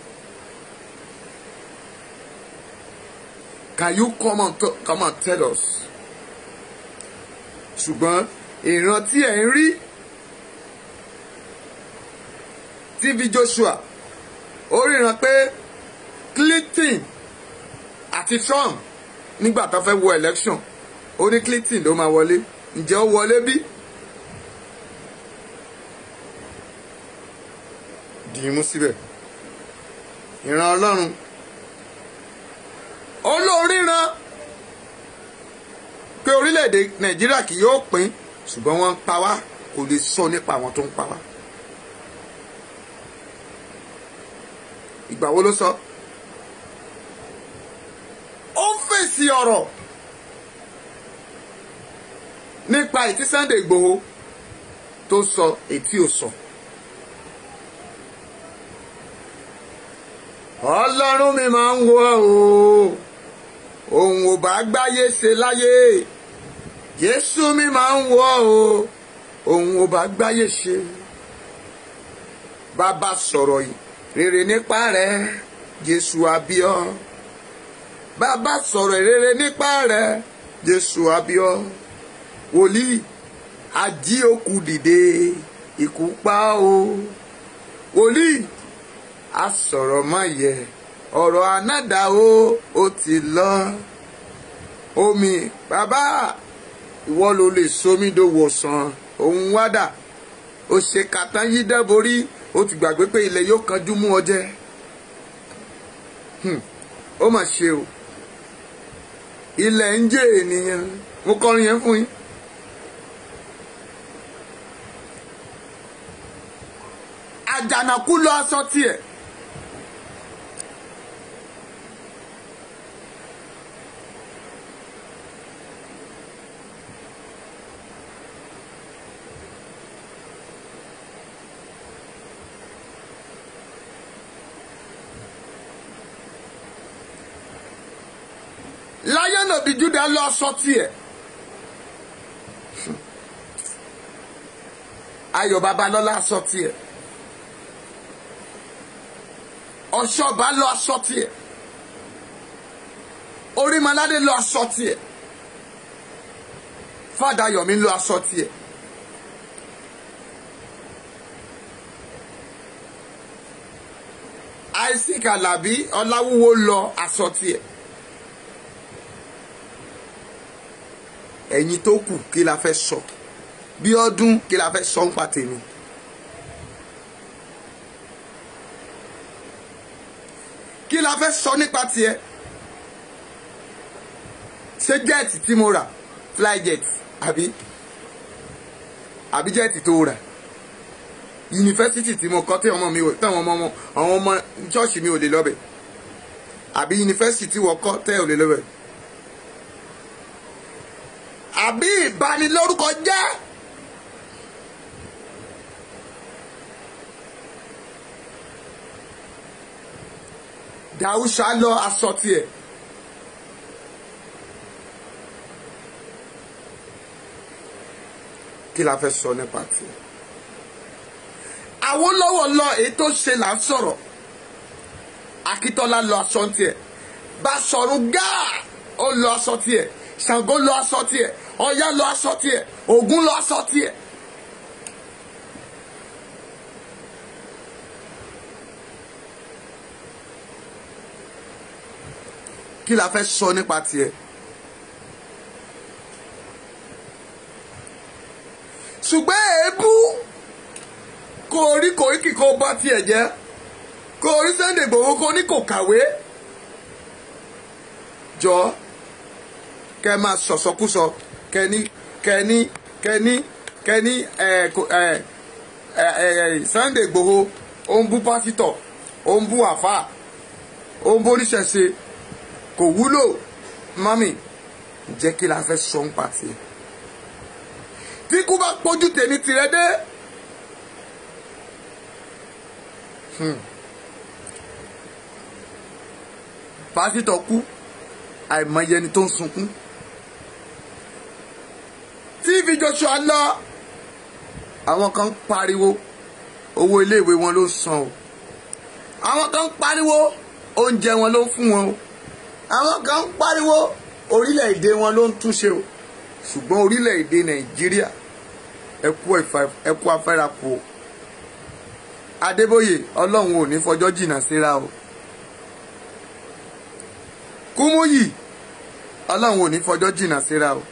can you come and, come and tell us ṣùgbọ́n ìran tí ẹ̀ ń rí tv joshua ó ríran pé clinton àti trump nígbà tó fẹ́ wọ election ó ní clinton ló máa wọlé ǹjẹ́ ó wọlé bí? dìímú síbẹ̀ ìran ọlọ́run olóríran pé orílẹ̀-èdè nàìjíríà kì yóò pín ṣùgbọ́n wọ́n ń pa wá kò lè sọ nípa àwọn tó ń pa wá. ìgbà wo ló sọ ó ń fèsì ọ̀rọ̀ nípa ìtí Sunday Ìgbòho tó sọ ètí ò sọ. ọlọ́run mi máa ń wò ó òun ò bá gbáyé ṣe láyé Jésù mi máa ń wò ó òun ò bá gbáyé ṣe bàbá sọ̀rọ̀ yìí rere nípa rẹ̀ Jésù àbíọ́ bàbá sọ̀rọ̀ rere nípa rẹ̀ Jésù àbíọ́ wòlíì ají òkú dìde ikú pa o wòlíì a sọ̀rọ̀ má yẹ ọ̀rọ̀ anádà o ó ti lọ omi bàbá ìwọ ló lè sómídòwò sàn òun wádà ó ṣe kàtán yí dẹ́borí ó ti gbàgbé pé ilẹ̀ yóò kanjú mú ọ jẹ ó mà ṣe o ilẹ̀ ń jẹ́ ènìyàn mo kọrin yẹn fún yín. àjànàkú lọ aṣọ tiẹ̀. Lion of the Judah lọ aṣọ tiẹ̀. Ayọ̀ Babalọ́lá aṣọ tiẹ̀. ọ̀ṣọ́ba lọ aṣọ tiẹ̀ orímọládé lọ aṣọ tiẹ̀ fàdáyọ̀mí lọ aṣọ tiẹ̀ isaac alábí ọláwúwo lọ aṣọ tiẹ̀ ẹ̀yin tó kù kí la fẹ́ sọ bí ọdún kí la fẹ́ sọ ń pa tèmi. kí la fẹ́ sọ nípa tiẹ̀ ṣé jẹ́ẹ̀tì tí mo rà flyjet àbí àbí jẹ́ẹ̀tì tó rà yunifásitì tí mo kọ́ tí ọmọ mi ò táwọn ọmọ àwọn ọmọ ṣọ́ọ̀ṣì mi ò lè lọ́bẹ̀ àbí yunifásitì tí wọ́n kọ́ tẹ́ ò lè lọ́bẹ̀ àbí ìbanilórúkọ jẹ́. dàúṣà lọ aṣọ tiẹ̀. kí la fẹ́ sọ nípa tiẹ̀. Awólọ́wọ̀ lọ èyí tó ṣe là ń sọ̀rọ̀ Akíntọ́lá lọ aṣọ tiẹ̀ Báṣọ̀run Gáà ó lọ aṣọ tiẹ̀ Ṣàngó lọ aṣọ tiẹ̀ Ọya lọ aṣọ tiẹ̀ Ògún lọ aṣọ tiẹ̀ kí la fẹ́ sọ nípa tiẹ̀. ṣùgbọ́n èébú kò rí Koiki kó bá tiẹ̀ jẹ́ kò rí Sunday Igboho kó ní kò kàwé jọ kẹ máa sọ̀sọ́kúsọ kẹni kẹni kẹni kẹni ẹ ẹ ẹ Sunday Igboho ó ń bú pásítọ̀ ó ń bú àfáà ó ń bú oníṣẹ̀ṣe kò wúlò mami jẹ́ kí la fẹ́ sọ ń pa tiẹ̀ tí kú bá pójú tèmi tirẹ̀ dé. pásítọ̀ kú àìmọye ẹni tó ń sunkún TV Joshua lọ àwọn kan ń pariwo owó iléèwé wọn ló ń san o àwọn kan ń pariwo oúnjẹ wọn ló ń fún wọn o àwọn kan ń pariwo orílẹ̀-èdè wọn ló ń túnṣe o ṣùgbọ́n orílẹ̀-èdè Nàìjíríà ẹ kú afẹ́rakù o Adébóyè Ọlọ́run ò ní fọjọ́ jìnnà síra o Kúmúyì Ọlọ́run ò ní fọjọ́ jìnnà síra o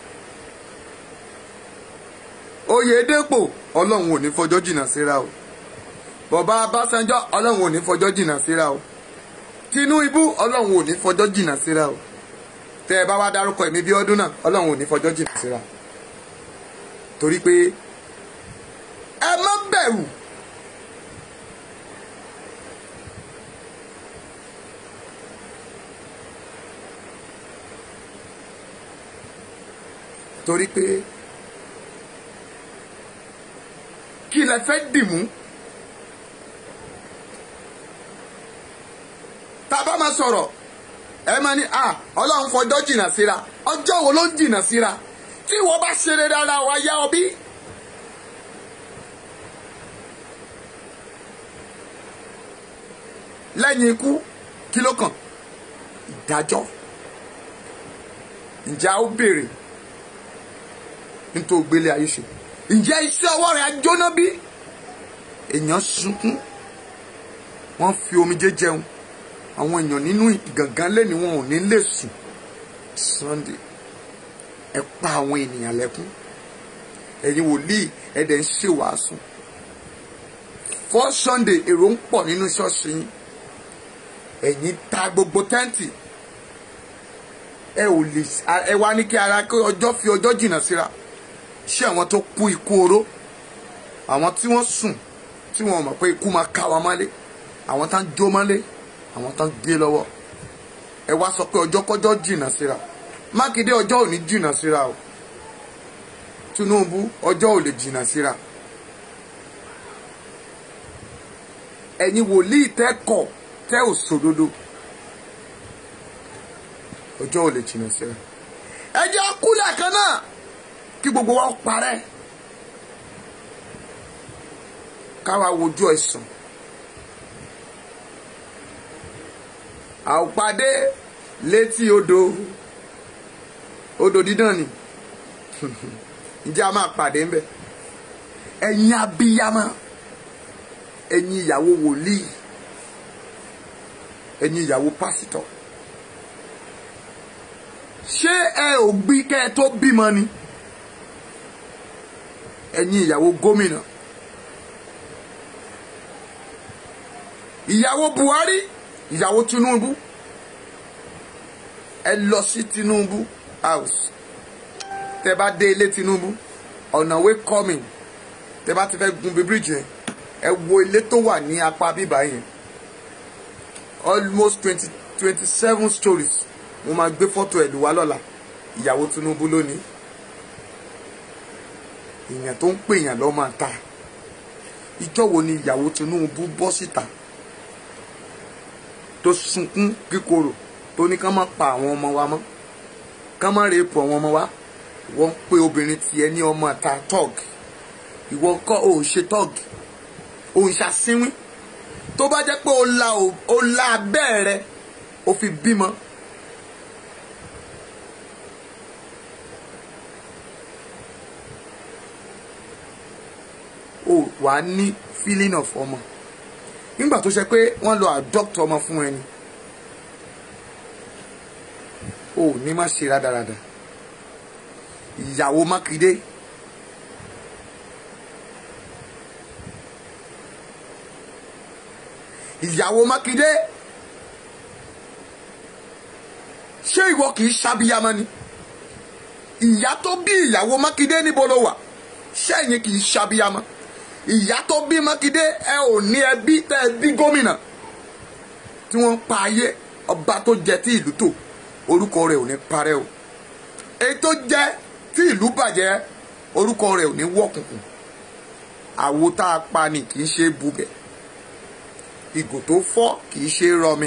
Oyèdépò Ọlọ́run ò ní fọjọ́ jìnnà síra o bọ̀bá Abásanjọ́ Ọlọ́run ò ní fọjọ́ jìnnà síra o Tinubu Ọlọ́run ò ní fọjọ́ jìnnà síra o tẹ́ ẹ bá wá dárúkọ ẹ̀mí bí ọdún náà Ọlọ́run ò ní fọjọ́ jìnnà síra torí pé ẹ má bẹ̀rù torí pé kí lẹ fẹ́ dìmú tá a bá máa sọ̀rọ̀ ẹ máa ní à ọlọ́run fọjọ́ jìnnà síra ọjọ́ wo ló ń jìnnà síra tí wọ́n bá ṣeré dára wa yá ọ bí. lẹ́yìn ikú kí ló kàn ìdájọ́ ǹjẹ́ a ó béèrè nítorí ògbélé ayé ṣe ǹjẹ́ iṣẹ́ ọwọ́ rẹ̀ á jóná bí èèyàn sunkún wọ́n fi omijé jẹun àwọn èèyàn nínú ìgàngán lẹ́ni wọn ò ní lè sùn Sunday ẹ pa àwọn ènìyàn lẹ́kún ẹ̀yin wòlíì ẹ̀dẹ̀ ń ṣe wàásù fọ́ Sunday èrò ń pọ̀ nínú ṣọ́ọ̀ṣì yín ẹ̀yin ta gbogbo tẹ́ǹtì ẹ ò lè ẹ wá ní kí ara kí ọjọ́ fi ọjọ́ jìnnà síra ṣé àwọn tó kú ikú oró àwọn tí wọ́n sùn tí wọ́n mọ̀ pé ikú máa ká wọn mọ́lé àwọn tá ń jó mọ́lé àwọn tá ń gé lọ́wọ́ ẹ wá sọ pé ọjọ́ kọjọ́ jìnnà síra Mákindé ọjọ́ ò ní jìnnà síra o Tinubu ọjọ́ ò lè jìnnà síra ẹ̀yin wòlíì tẹ́ kọ̀ tẹ́ ò sòdodo ọjọ́ ò lè jìnnà síra ẹ jẹ́ kúlẹ̀ kan náà kí gbogbo wa parẹ́ káwa wojú ẹ̀sùn àwòpàdé létí odò odò dídán ni ǹjẹ́ a máa pàdé ńbẹ ẹ̀yin abiyamọ ẹ̀yin ìyàwó wòlíì ẹ̀yin ìyàwó pásítọ̀ ṣé ẹ ò gbí kẹ́ ẹ tó bímọ ni ẹ̀yin ìyàwó gómìnà ìyàwó Buhari ìyàwó Tinubu ẹ lọ sí Tinubu house tẹ bá dé ilé Tinubu ọ̀nà way coming tẹ bá ti fẹ́ gun bí bíríjì yẹn ẹ wo ilé tó wà ní apá bíbá yẹn almost twenty twenty seven stories mo máa gbé fọ́tò ẹ̀ lù wá lọ́la ìyàwó Tinubu lónìí èèyàn tó ń pè yàn lọ́ máa ta ìjọ́ wo ni ìyàwó Tinubu bọ́ síta tó sunkún kíkorò tó ní ká má pa àwọn ọmọ wa mọ́ ká má rèépù àwọn ọmọ wa wọ́n ń pe obìnrin tiẹ̀ ní ọmọ ta tọ́ọ̀gì ìwọ kọ́ ò ṣe tọ́ọ̀gì ò ń ṣàsínwín tó bá jẹ́ pé o la o la abẹ́ rẹ o fi bímọ o wàá ní feeling of ọmọ nígbà tó ṣe pé wọ́n lọ adopt ọmọ fún ẹni o ò ní má ṣe rádaràda ìyàwó mákindé ìyàwó mákindé ṣé ìwọ kì í ṣàbíyamọ ni ìyá tó bí ìyàwó mákindé níbo ló wà ṣẹ́yìn kì í ṣàbíyamọ ìyá tó bí mákindé ẹ ò ní ẹbí tẹ ẹ bí gómìnà tí wọ́n pa ayé ọba tó jẹ tí ìlú tò orúkọ rẹ̀ ò ní parẹ́ o èyí tó jẹ tí ìlú bàjẹ́ orúkọ rẹ̀ ò ní wọ̀kùnkùn àwo tá a pa ni kì í ṣe bubẹ̀ ìgò tó fọ́ kì í ṣe rọmi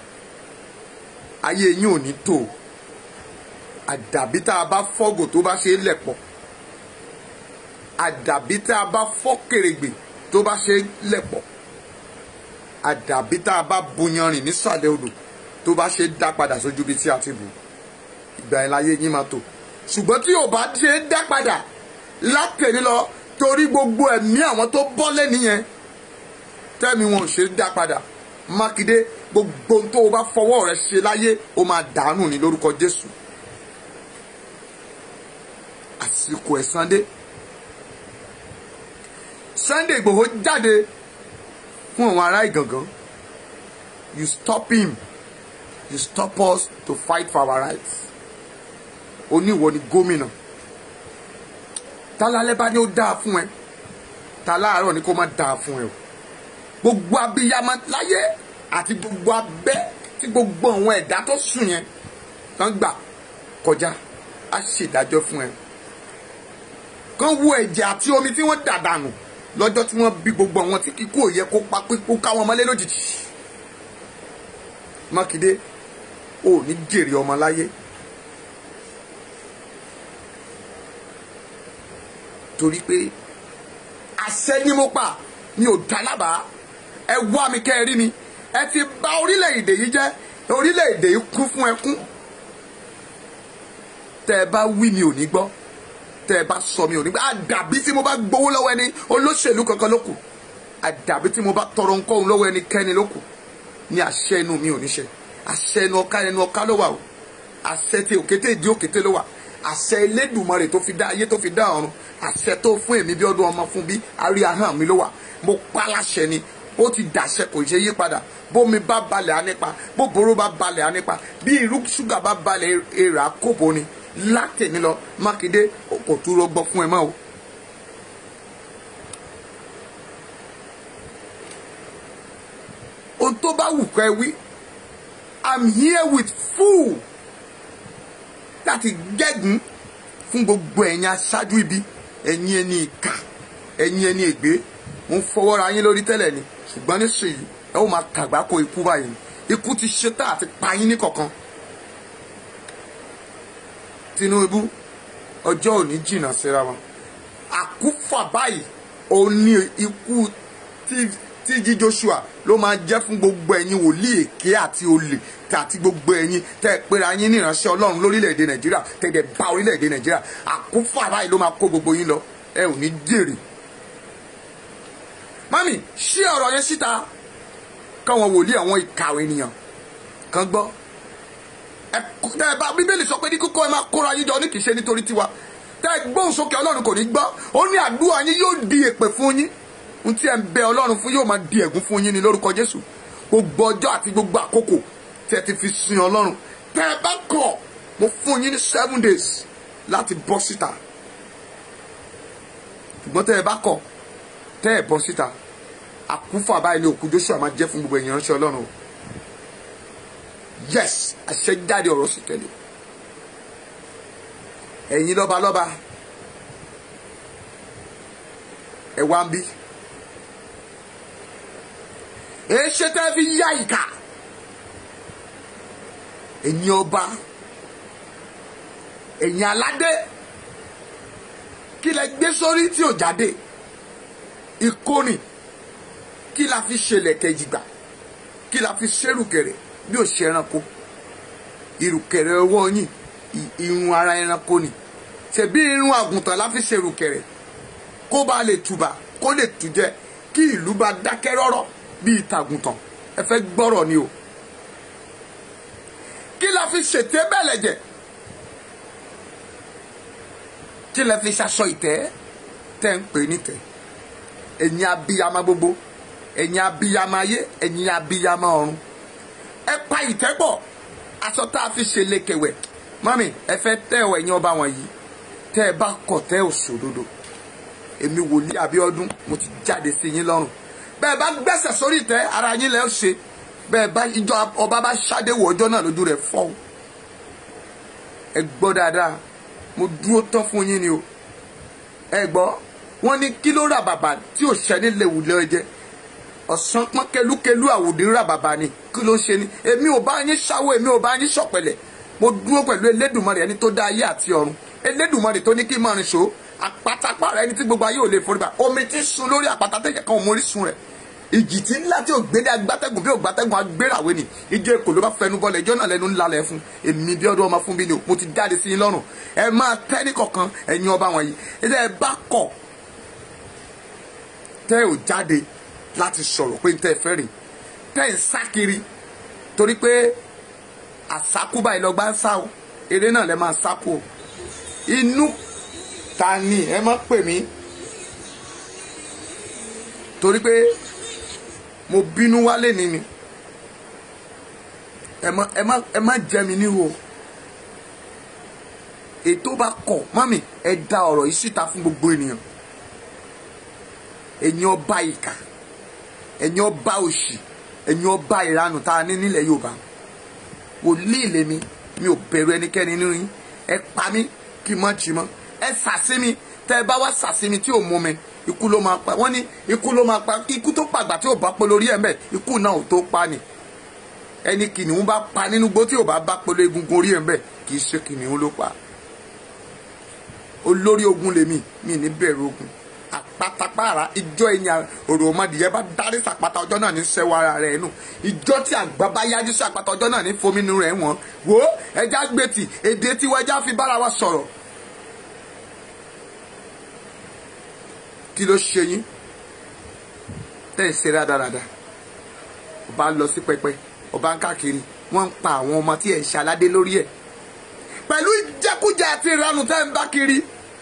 ayé yín ò ní tò àdàbí tá a bá fọ́gò tó bá ṣe é lẹ̀pọ̀ àdàbí tá a bá fọ́ kèrègbè tó bá ṣe é lẹ̀pọ̀ àdàbí tá a bá buyanrìn nísàlẹ̀ odò tó bá ṣe é dá padà sójú ibi tí a ti bù ìgbà yẹn láyé yín máa tò ṣùgbọ́n tí ò bá ṣe é dá padà látẹ̀lé lọ torí gbogbo ẹ̀mí àwọn tó bọ́ lẹ́ni yẹn tẹ́mi wọn ò ṣe é dá padà mákindé gbogbo tó o bá fọwọ́ rẹ ṣe láyé o máa dànù ní lórúkọ jésù àsìkò ẹ̀san dé sunday igbòho jáde fún àwọn ará ìgàngán you stop him you stop us to fight for our rights oníwọ ni gómìnà tálálẹ́ bá ní ó dáa fún ẹ táláàárọ̀ ni kó má dáa fún ẹ o gbogbo abiyamọ láyé àti gbogbo abẹ́ tí gbogbo àwọn ẹ̀dá tó sùn yẹn kàn gbà kọjá á ṣèdájọ́ fún ẹ kàn wo ẹ̀jẹ̀ àti omi tí wọ́n dà dànù lọ́jọ́ tí wọ́n bí gbogbo àwọn tí kíkú òye kó pa kó ká wọn mọ́lé lójijì mákindé ò ní jèrè ọmọ láyé torí pé àṣẹ ni mo pa mi ò dá lábàá ẹ wá mi kẹ́ ẹ rí mi ẹ ti bà orílẹ̀-èdè yìí jẹ́ orílẹ̀-èdè yìí kún fún ẹkún tẹ́ ẹ bá wí mi ò ní gbọ́ tẹ́ ẹ bá sọ mi ò ní gbọ́ àdàbí tí mo bá gbowó lọ́wọ́ ẹni olóṣèlú kankan ló kù àdàbí tí mo bá tọrọ nǹkan lọ́wọ́ ẹnikẹ́ni ló kù ní àṣẹ inú mi ò ní ṣe àṣẹ ẹnu ọká ẹnu ọká ló wà o àṣẹ tí òkété ìdí òkété ló wà àṣẹ Elédùmarè tó fi dá ayé tó fi dá ọ̀run àṣẹ tó fún èmi bí ọdún ọmọ fún bí arí ahọ́n mi ló wà mo pa láṣẹ ni ó ti dàṣẹ kò ṣe yí padà bómi bá balẹ̀ á nípa bóboró bá balẹ̀ á nípa bí irú ṣúgà bá balẹ̀ èrà kóbo ni látẹ̀mí lọ Mákindé kò tún rọgbọ fún ẹ mọ́ o. ohun tó bá wù kọ́ ẹ wí I'm here with full láti gẹ́gùn fún gbogbo ẹ̀yin aṣáájú ibi ẹ̀yin ẹni ìkà ẹ̀yin ẹni ègbé mo ń fọwọ́ ra yín lórí tẹ́lẹ̀ ni ṣùgbọ́n nísìnyí ẹ ó máa kàgbákò ikú báyìí ikú ti ṣetán àti pa yín ní kọ̀ọ̀kan Tinubu ọjọ́ òní jìnnà síra wọn àkúfà báyìí òun ní ikú tí jí Joshua ló máa jẹ́ fún gbogbo ẹ̀yin wòlíì èké àti olè àti gbogbo ẹ̀yin tẹ́ ẹ pera yín ní ìránṣẹ́ Ọlọ́run lórílẹ̀‐èdè Nàìjíríà tẹ̀dẹ̀ bá orílẹ̀‐èdè Nàìjíríà àkúfà báyìí ló máa kó gbogbo yín lọ ẹ ò ní jèrè mami ṣí ọ̀rọ̀ yẹn síta káwọn wòlíì àwọn ìkàwé ènìyàn kan gbọ́ ẹ bá bíbélì sọ pé ní kókó ẹ máa kóra yín jọ ní kìí ṣe nítorí tiwa tẹ ẹ gbóhùn sókè ọlọ́run kò ní gbọ́ ó ní àdúrà yín yóò di èpè fún yín ohun tí ẹ ń bẹ ọlọ́run fún yóò máa di ẹ̀gún fún yín ní lórúkọ jésù gbogbo ọjọ́ àti gbogbo àkókò tí ẹ ti fi sin ọlọ́run tẹ ẹ bá kọ̀ mo fún yín ní seven days láti bọ́ síta ṣùgbọ́n tẹ ẹ bá kọ̀ tẹ ẹ bọ́ síta àkúfà báyìí ní òkú joshua máa jẹ́ fún gbogbo èèyàn ránṣẹ́ ọlọ́run o yes àṣẹjáde ọ̀rọ̀ sì tẹ̀lé ẹ̀yin lọ́balọ́ba ẹ wá ń bí èé ṣe tẹ́ fi yá ìkà ẹ̀yin ọba ẹ̀yin aládé kí lẹ gbé sórí tí ò jáde ìkóni kí la fi ṣẹlẹ̀ kẹjìgbà kí la fi ṣerùkẹ̀rẹ̀ bí ò ṣe ẹranko ìrùkẹ̀rẹ̀ ọwọ́ yín irun ara ẹranko ni ṣebí irun àgùntàn la fi ṣerùkẹ̀rẹ̀ kó bá lè tùbà kó lè tùjẹ kí ìlú bá dákẹ́ rọ́rọ́ bíi tàgùntàn ẹ fẹ́ gbọ́rọ̀ ni o kí la fi ṣètè bẹ́ẹ̀lẹ̀ jẹ kí la fi ṣaṣọ ìtẹ́ tẹ́ ń pè ní tẹ́ ẹ̀yin abiyamọ gbogbo ẹ̀yin abiyamọ ayé ẹ̀yin abiyamọ ọ̀run ẹ pa ìtẹ́ pọ̀ aṣọ tá a fi ṣe lékewẹ̀ mọ́mì ẹ fẹ́ tẹ́ ọ ẹ̀yin ọba wọ̀nyí tẹ́ ẹ bá kọ̀ tẹ́ ò sòdodo èmi wòlíì Abíọ́dún mo ti jáde sí yín lọ́rùn bẹ́ẹ̀ bá gbẹ́sẹ̀ sórí ìtẹ́ ara yín lẹ́ ṣe bẹ́ẹ̀ bá ìjọ ọba bá ṣáde wọ ọjọ́ náà lójú rẹ̀ fọ́ ẹ gbọ́ dáadáa mo dúró tán fún yín ni o ẹ gbọ́ wọ́n ní kí ló rà bàbà tí ò ṣẹ́ni léwu lọ́jẹ́ ọ̀sán pọ́n kelúkelú àwòdì rà bàbà ni kí ló ń ṣe ni èmi ò bá yín ṣáwó èmi ò bá yín ṣọ̀pẹ̀lẹ̀ mo dúró pẹ̀lú Elédùmarè ẹni tó dá ayé àti ọ̀run Elédùmarè tó ní kí n máa rìn ṣó àpátápàrà ẹni tí gbogbo ayé ò lè forí ba omi tí ń sun lórí àpáta tẹ̀yẹ̀ kan ò mórí sun rẹ̀ ìjì tí ńlá tí ò gbédé agbátẹ́gùn bí ò gbátẹ́gùn agbérawé ni ìjọ èkó ló bá fẹnu bọ́lẹ̀ ìjọ náà lẹnu ńlá lẹ fún èmi bí ọdún ọmọ fún bí ni o mo ti jáde sí yín lọ́rùn ẹ máa tẹ́ ní kọ̀ọ̀kan ẹ̀yin ọba wọ̀nyí ẹ ẹ bá kọ̀ tẹ́ ò jáde láti sọ̀rọ̀ pé tẹ́ ẹ fẹ́ rìn tẹ́ ẹ ń sá kiri torí pé àsákúbà ìlọgbà ń sá o eré náà lẹ máa sákú o inú ta ni ẹ má pè mí torí pé mo bínú wálé ní ni ẹ má ẹ má ẹ má jẹ mi níhò ètò bá kọ̀ mọ́mì ẹ da ọ̀rọ̀ yìí síta fún gbogbo ènìyàn ẹ̀yin ọba ìkà ẹ̀yin ọba òṣì ẹ̀yin ọba ìranù tá a ní nílẹ̀ Yorùbá wòlíì lèmi mi ò bẹ̀rù ẹnikẹ́ni nínú yín ẹ pa mí kí n má jí mọ́ ẹ sàsí mi tẹ́ ẹ bá wá sàsí mi tí ò mú mi ikú ló máa pa wọ́n ní ikú ló máa pa ikú tó pàgbà tí ò bá pọ̀ lórí ẹ̀ mẹ́ ikú náà ò tó pa ni ẹni kìnìún bá pa nínú gbó tí ò bá bá pọ̀ lórí egungun orí ẹ̀ mẹ́ kì í ṣe kìnìún ló pa olórí ogun lèmi mi ní bẹ̀rù ogun àpátápàrà ìjọ ẹ̀yìn òrò ọmọdìyẹ bá dárí sàpáta ọjọ́ náà ní sẹ́wọ́ ara rẹ̀ nù ìjọ tí àgbà bá yájú sí àpáta ọjọ́ náà ní fomínú rẹ̀ wọ́n wò ó ẹja gbètì èdè tiwọn ẹja fi bára wa sọ̀rọ̀ kí ló ṣe yín tẹ́ ẹ̀ ṣe rádaràda ọba lọ sí pẹpẹ ọba ń káàkiri wọ́n ń pa àwọn ọmọ tí ẹ̀ ń ṣaládé lórí ẹ̀ pẹ̀lú ìjẹkújẹ àti ìranù tẹ́ ń bá kiri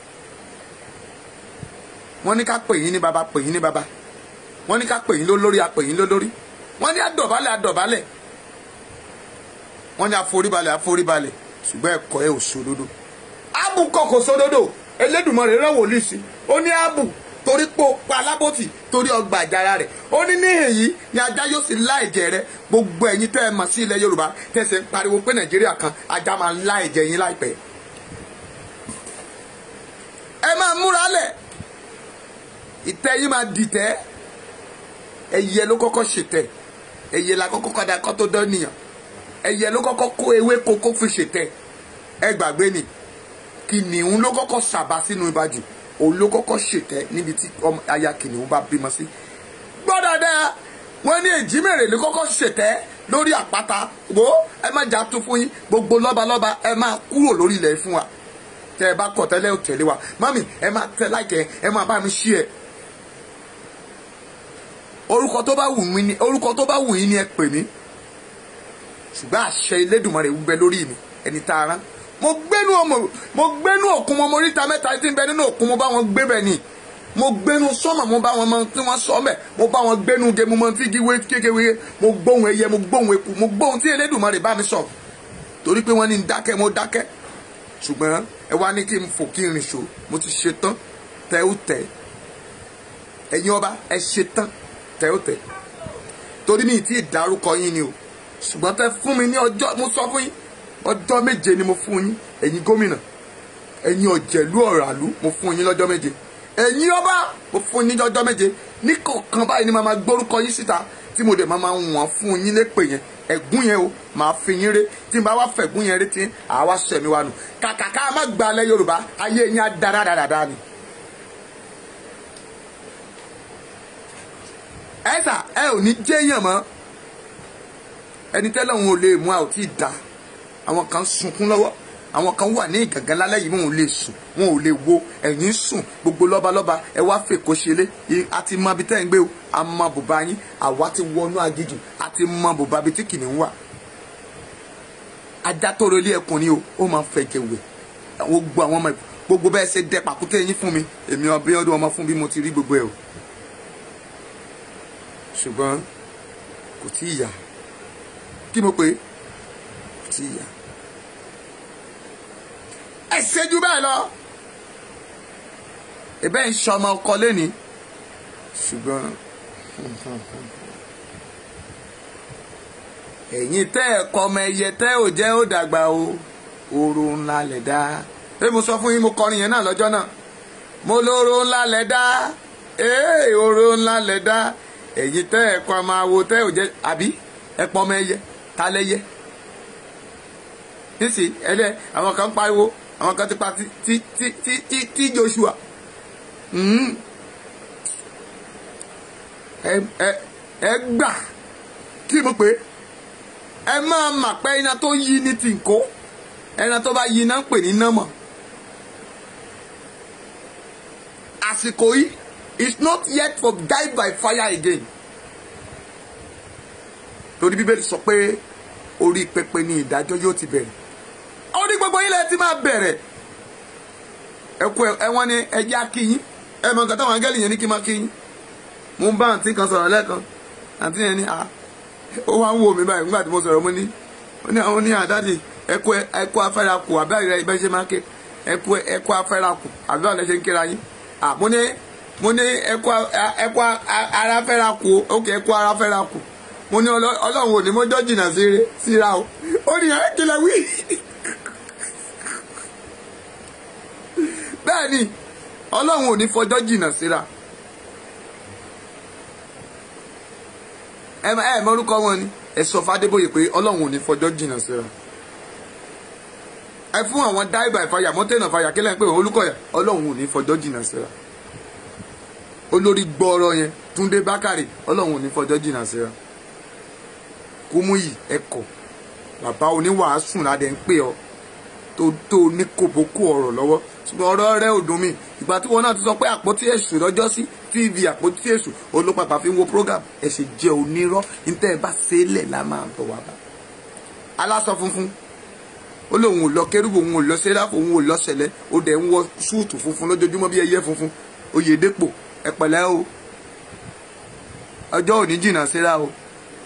wọ́n ní ká pè yín ní baba pè yín ní baba wọ́n ní ká pè yín lólórí a pè yín lólórí wọ́n ní àdọ̀bálẹ̀ àdọ̀bálẹ̀ wọ́n ní àforíbalẹ̀ àforíbalẹ̀ ṣùgbọ́n ẹ̀kọ́ ẹ̀ ò sódodo ábù kọ̀ kò sódodo Elédùmarè rẹ̀ wòlíì sí ó ní ábù torí pé ó pa alábòtì torí ọgbà àjàrà rẹ̀ ó ní níhìn yìí ni ajá yóò sì lá ẹ̀jẹ̀ rẹ̀ gbogbo ẹ̀yin tẹ́ ẹ mọ̀ sí ilẹ̀ Yorùbá tẹ̀sẹ̀ ń pariwo pé Nàìjíríà kan ajá máa lá ẹ̀jẹ̀ yín láìpẹ́ ẹ máa múra lẹ̀ ìtẹ́ yìí máa dìtẹ́ ẹyẹ ló kọ́kọ́ ṣètẹ́ ẹyẹ la kọ́kọ́ kọ́dà kọ́ tó dán nìyàn ẹyẹ ló kọ́kọ́ kó ewé kókó fi ṣètẹ́ ẹ gbàgbé ni kìnìún ló kọ́kọ́ sàbà sínú ibàjù òun ló kọ́kọ́ ṣètẹ́ níbi tí aya kìnìún bá bímọ sí gbọ́dọ̀ dáa wọ́n ní èjìmèrè ló kọ́kọ́ ṣètẹ́ lórí àpáta wo ẹ má jà tún fún yín gbogbo lọ́balọ́ba ẹ máa kúrò lórí ilẹ̀ fún wa tẹ ẹ bá kọ̀ tẹ́lẹ̀ ò tẹ̀lé wa mami ẹ máa tẹ láìkẹ́ ẹ máa bá mi ṣí ẹ orúkọ tó bá wù mí ni orúkọ tó bá wù yín ni ẹ pè mí ṣùgbọ́n àṣẹ Elédùmarè ń bẹ lórí mi ẹni tá a rán mo gbénú ọmọ mo gbénú òkun mo moríta mẹ́ta tí ń bẹ nínú òkun mo bá wọn gbé bẹ̀ ni mo gbénú sọ́mọ̀ mo bá wọn mọ tí wọ́n sọ mẹ́ mo bá wọn gbénú ge mo mọ tí gíwé kékeré mo gbóhùn ẹyẹ mo gbóhùn eku mo gbóhùn tí Elédùmarè bá mi sọ torí pé wọ́n ní ń dákẹ́ mo dákẹ́ ṣùgbọ́n ẹ wá ní kí n fò kí n rìn ṣò mo ti ṣe tán tẹ ó tẹ ẹ̀yin ọba ẹ ṣe tán tẹ ó tẹ torí mi ti dárúkọ yín ni o ṣùgbọ́n tẹ fún mi ní ọjọ́ mo sọ fún yín ọjọ́ méje ni mo fún yín ẹ̀yin gómìnà ẹ̀yin ọ̀jẹ̀lú ọ̀ràlú mo fún yín lọ́jọ́ méje ẹ̀yin ọba mo fún yín lọ́jọ́ méje ní kọ̀ọ̀kan báyìí ni màá máa gbórúkọ yín síta tí mo dẹ̀ máa máa wọ̀n fún yín lépè yẹn ẹ̀gún yẹn o màá fi yín ré tí n bá wá fẹ̀gún yẹn ré tí àwa sẹ̀mí wa nù kàkà ká má gba alẹ́ yorùbá ayé yín á dára dáradára ni. ẹ sà ẹ ò ní jẹ́yàn mọ́ ẹni tẹ́lẹ̀ òun ò lè mú a ò tí ì da àwọn kan sunkún lọ́wọ́ àwọn kan wà ní ìgàngán lálẹ́ yìí wọn ò lè sùn wọn ò lè wo ẹ̀yìn sùn gbogbo lọ́balọ́ba ẹ wá fèkó ṣeré a ti mọ ibi tẹ́ ń gbé o a mọ bùbá yín àwa ti wọnú agijù a ti mọ bùbá ibi tí kìnìún wà. ajá tó relé ẹkùn ni o ó máa fẹ̀jẹ̀ wẹ̀ gbogbo àwọn ọmọ gbogbo bẹ́ẹ̀ ṣe dẹ pàkúté yín fún mi èmi ọbẹ̀ ọdún ọmọ fún bí mo ti rí gbogbo ẹ̀ o ṣùgbọ́n kò tí ì yá kí mo pè é kò tí ì yá ẹ ṣẹ́jú bẹ́ẹ̀ lọ ẹ̀bẹ̀ ń ṣọmọ ọkọ lẹ́ni ṣùgbọ́n ẹ̀yin tẹ́ ẹ̀ kọ́ ọmọ ẹyẹ tẹ́ ò jẹ́ ó dàgbà o oró ńlá lẹ̀ dá ẹ mo sọ fún yín mo kọrin yẹn náà lọ́jọ́ náà mo lóró ńlá lẹ̀ dá ee oró ńlá lẹ̀ dá ẹ̀yin tẹ́ ẹ̀ kọ́ ọmọ awo tẹ́ ò jẹ́ àbí ẹ pọ́ ọmọ ẹyẹ ta lẹ́yẹ nísì ẹlẹ́ àwọn kan pariwo àwọn kan ti pa ti ti ti ti ti ti Joshua ẹ ẹ ẹ gbà kí mo pè é ẹ máa mà pé iná tó yí ní tìǹkó ẹran tó bá yí iná ń pè ní nọ́mọ̀ àsìkò yìí is not yet for die by fire again torí bíbélì sọ pé orí pẹpẹ ni ìdájọ́ yóò ti bẹ̀rẹ̀ orí gbogbo yín lẹ ti máa bẹ̀rẹ̀ ẹkú ẹwọn ni ẹjẹ akíyín ẹ mọ nǹkan táwọn angẹ́lì yẹn ní kí n máa kíyín mo ń bá àǹtí kan sọ̀rọ̀ lẹ́ẹ̀kan àǹtí yẹn ní ah ó wá ń wò mí báyìí nígbà tí mo sọ̀rọ̀ mo ní ó ní àwọn ní àdáde ẹkú ẹkú afẹ́ra kù àbí àyè ibẹ̀ ṣe máa ké ẹkú ẹkú afẹ́ra kù àbí àlẹ́ ṣe ń kéra yín ah mo ní mo ní ẹkú ẹkú ara fẹ́ra kù ókè ẹkú ara fẹ́ra kù mo ní ọlọ́run ò ní mọ́jọ́ jìnnà síra o ó ní ẹ kílẹ̀ wí. bẹ́ẹ̀ ni ọlọ́run ò ní fọjọ́ jìnnà síra ẹ ẹ mọ́rúkọ wọn ni ẹ sọ fàdébòye pé ọlọ́run ò ní fọjọ́ jìnnà síra ẹ fún àwọn die by fire mọ́tẹ́nà fire kílẹ̀ pé olùkọ́yà ọlọ́run ò ní fọjọ́ jìnnà síra olórí gbọ́ọ̀rọ̀ yẹn túndé bákàrè ọlọ́run ò ní fọjọ́ jìnnà síra kúmúyì ẹ̀kọ́ bàbá oníwàásù ládẹ ń pè ọ́ tó tó ní kòbókò ọ̀rọ̀ lọ́wọ́ ṣùgbọ́n ọ̀rọ̀ rẹ ò dùn mí ìgbà tí wọn náà ti sọ pé àpótí èṣù lọ́jọ́ sí tv àpótí èṣù olópapà fi ń wo program ẹ̀sìn jẹ́ onírọ́ níta ẹ̀ bá ṣẹlẹ̀ la máa bọ̀ wá bá. aláṣọ funfun ó lóun ò lọ kérúbù òun ò lọ sẹ́ráfù òun ò lọ sẹ̀lẹ̀ ó dẹ̀ ń wọ súùtù funfun lójoojúmọ́ bí ẹyẹ funfun oyèdèpọ̀ ẹ pẹ̀lẹ́ o ọjọ́ òní jìnnà síra o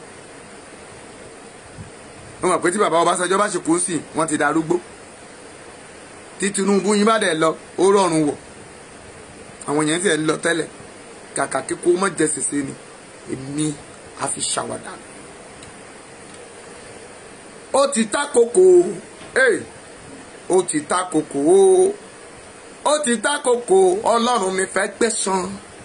wọ́n mọ̀ pé tí bàbá Ọbásanjọ́ bá ṣe kú sí wọ́n ti darúgbó tí Tinubu yín bá dẹ̀ lọ ó rọrùn wọ̀ àwọn yẹn ti ẹ̀ lọ tẹ́lẹ̀ kàkà kíkó mọ́ jẹ sèse ni èmi á fi ṣàwàdà ó ti ta koko ó ti ta koko ó ti ta koko Ọlọ́run mi fẹ́ gbẹ̀san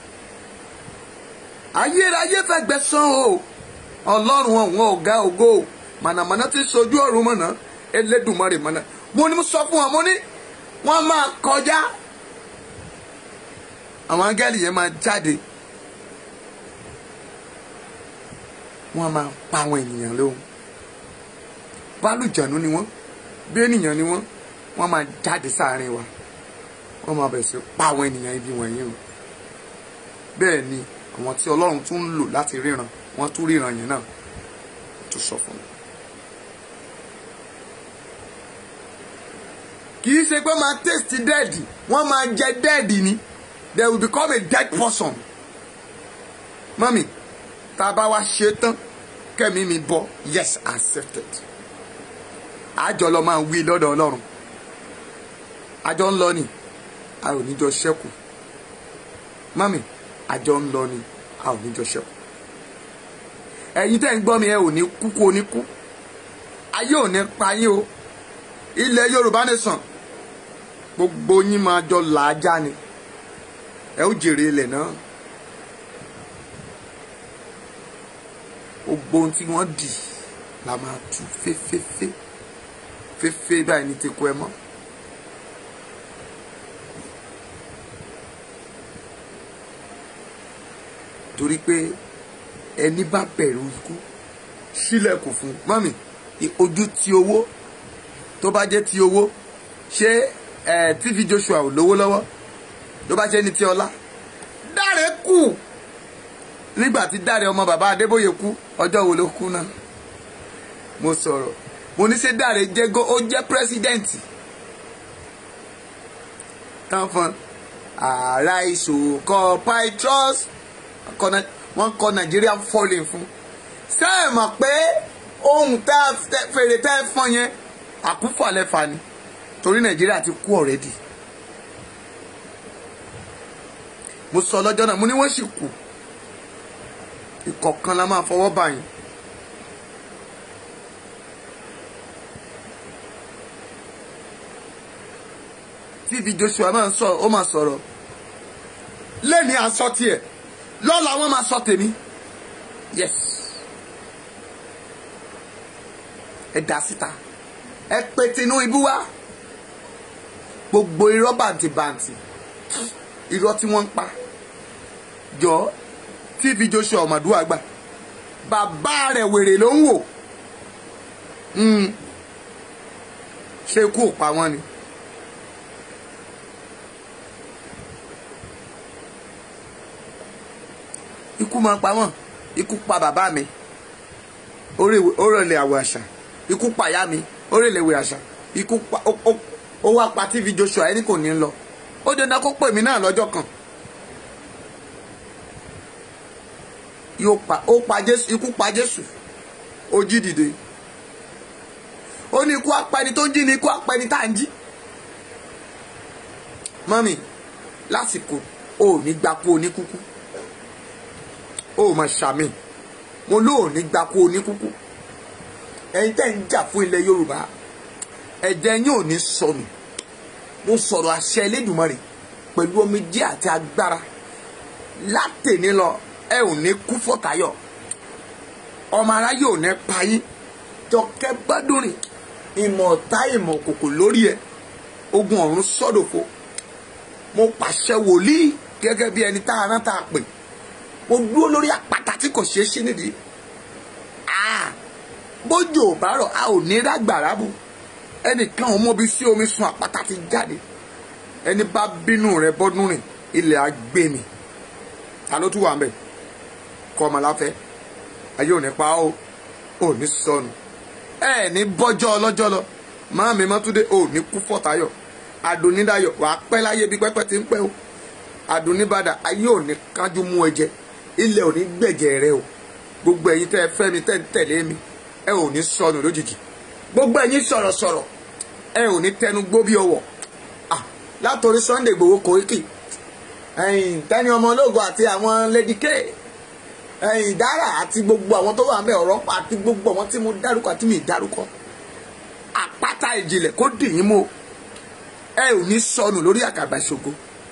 ayérayé fẹ́ gbẹ̀san o Ọlọ́run ọ̀hún ọ̀gá ògo mànàmáná ti sojú ọ̀run mọ̀nà Elédùmarè mọ̀nà mo ní mo sọ fún wọn mo ní wọ́n máa kọjá àwọn áńgẹ́lì yẹn máa jáde wọ́n máa pa àwọn ènìyàn lóhùn bálùjànú ni wọ́n bí ènìyàn ni wọ́n wọ́n máa jáde sáàrin wa wọ́n máa bẹ̀rẹ̀ sí pa àwọn ènìyàn ibi wọ̀nyí o bẹ́ẹ̀ ni àwọn tí Ọlọ́run tún ń lò láti ríran wọ́n tún ríran yẹn náà tó sọ fún mi. kì í ṣe pé máa taste dead wọ́n máa jẹ dead ni they will become a dead person. mami tá a bá wá ṣe tán kẹ́mi mi bọ́ yes accepted. àjọ lọ máa wí lọ́dọ̀ ọlọ́run àjọ ń lọ ni a ò ní jọ ṣẹ́kù mami àjọ ń lọ ni a ò ní jọ ṣẹ́kù ẹ̀yin tẹ́ ń gbọ́ mi ẹ ò ní kú kú oníkú ayé ò ní pa yín o ilẹ̀ Yorùbá nation gbogbo yín máa jọ làájá ni ẹ ó jèrè ilẹ̀ náà gbogbo ohun tí wọ́n dì la máa tú féféfé féfé báyìí ní tekú ẹ mọ́. torí pé ẹni bá bẹ̀rù ikú sílẹ̀kùn fún mọ́mì ojú ti owó tó bá jẹ́ ti owó ṣé ẹ tv joshua ò lówó lọ́wọ́ tó bá jẹ́ ní ti ọlá dáre kù nígbà tí dáre ọmọ bàbá adébóyè kú ọjọ́ wo ló kú náà mo sọ̀rọ̀ mo ní ṣe Dáre jẹ́ gó ó jẹ́ pírẹ́sídẹ̀ǹtì tán fún ààrá ìṣòkò Pytros wọ́n kọ Nàìjíríà falling fún ṣé ẹ mọ̀ pé ohun tá fèrè tá ẹ fọ́n yẹn àkúfọ̀lẹ́fà ni torí Nàìjíríà ti kú ọ̀rẹ́dì mo sọ lọ́jọ́ náà mo ní wọ́n sì kù ìkọ̀kan la máa fọwọ́ báyìí. tv joshua máa ń sọ ó máa sọ̀rọ̀ lẹ́ni aṣọ tiẹ̀ lọ́la wọ́n máa sọ tèmi yes ẹ dá síta ẹ pe Tinubu wá gbogbo irọ́ bàǹtìbàǹtì irọ́ tí wọ́n ń pa jọ tv joshua ọmọdúnwà gbà bàbá rẹ̀ wèrè ló ń wò ṣé ikú ò pa wọ́n ni. ikú máa pa wọ́n ikú pa bàbá mi orèlè àwọ̀ àṣà ikú pa ìyá mi orèlè àwọ̀ àṣà ikú pa ó wá pa tv joshua ẹni kò ní lọ ó dandan kó pè mí náà lọ́jọ́ kan yóò pa ó pa jésù ikú pa jésù ó jí dìde ó ní ikú apẹni tó ń jí ni ikú apẹni tá à ń jí mọ́mì lásìkò ò ní gbapò oníkúkú ó mà ṣàmì mo lóò ní gbapò oníkúkú ẹ̀yin tẹ́ ń jà fún ilẹ̀ yorùbá ẹ̀jẹ̀ yín ò ní sọnù mo sọ̀rọ̀ àṣẹ Elédùmarè pẹ̀lú omijé àti agbára látẹ̀ní lọ ẹ ò ní kú fọ́tayọ̀ ọmọ aráyé ò ní payín jọkẹ́ gbádùnrin ìmọ̀ ọ̀tá ìmọ̀ òkòkò lórí ẹ ogun ọ̀run sọ́dọ̀fo mo pàṣẹ wòlíì gẹ́gẹ́ bí ẹni tá a rán tá a pè mo dúró lórí àpáta tí kò ṣeé ṣí nídìí bójú ò bá rọ̀ a ò ní rágbàrá bù ẹnìkan ò mọbi sí omi sun àpáta ti jáde ẹni bá bínú rẹ bọ́dún rìn ilẹ̀ á gbé mi ta ló tún wà mbẹ kọ́ ọmọ láfẹ́ ayé ò ní pa ó ò ní sọnù ẹ ní bọ́jọ́ ọlọ́jọ́ lọ máa mi mọ́túndé ò ní kú fọ́tayọ̀ adùnnídàyọ̀ wàá pẹ́ láyé bí pẹ́pẹ́ ti ń pẹ́ o adùnníbàdà ayé ò ní kájú mú ẹ jẹ ilẹ̀ ò ní gbẹ̀jẹ̀ rẹ o gbogbo ẹ̀yin tẹ́ ẹ fẹ́ mi tẹ́ ń tẹ̀lé mi ẹ ò ní sọnù lójijì gbogbo ẹ̀yin sọ̀rọ̀sọ̀rọ̀ ẹ ò ní tẹnu gbó bí ọwọ́ látòrí Sunday Igboho Koiki ẹ̀yìn Tẹ́ni ọmọ ológun àti àwọn Lady K ẹ̀yìn Dara àti gbogbo àwọn tó wà ń bẹ ọ̀rọ̀ pa àti gbogbo àwọn tí mo dárúkọ àti mi dárúkọ àpáta ìjìnlẹ̀ kó dì yín mọ́ ẹ ò ní sọnù lórí àkàbà ìṣògo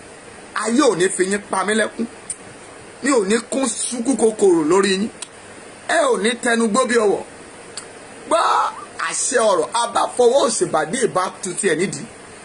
ayé ò ní fi yín pa mí lẹ́kún mi ò ní kún súnkú kòkòrò lórí yín ẹ ò ní tẹnu gbó bí ọwọ́ gbọ́ àṣẹ ọ̀rọ̀ abáfọwọ́ òṣèbàdí ìbá tutù ẹ̀ nídìí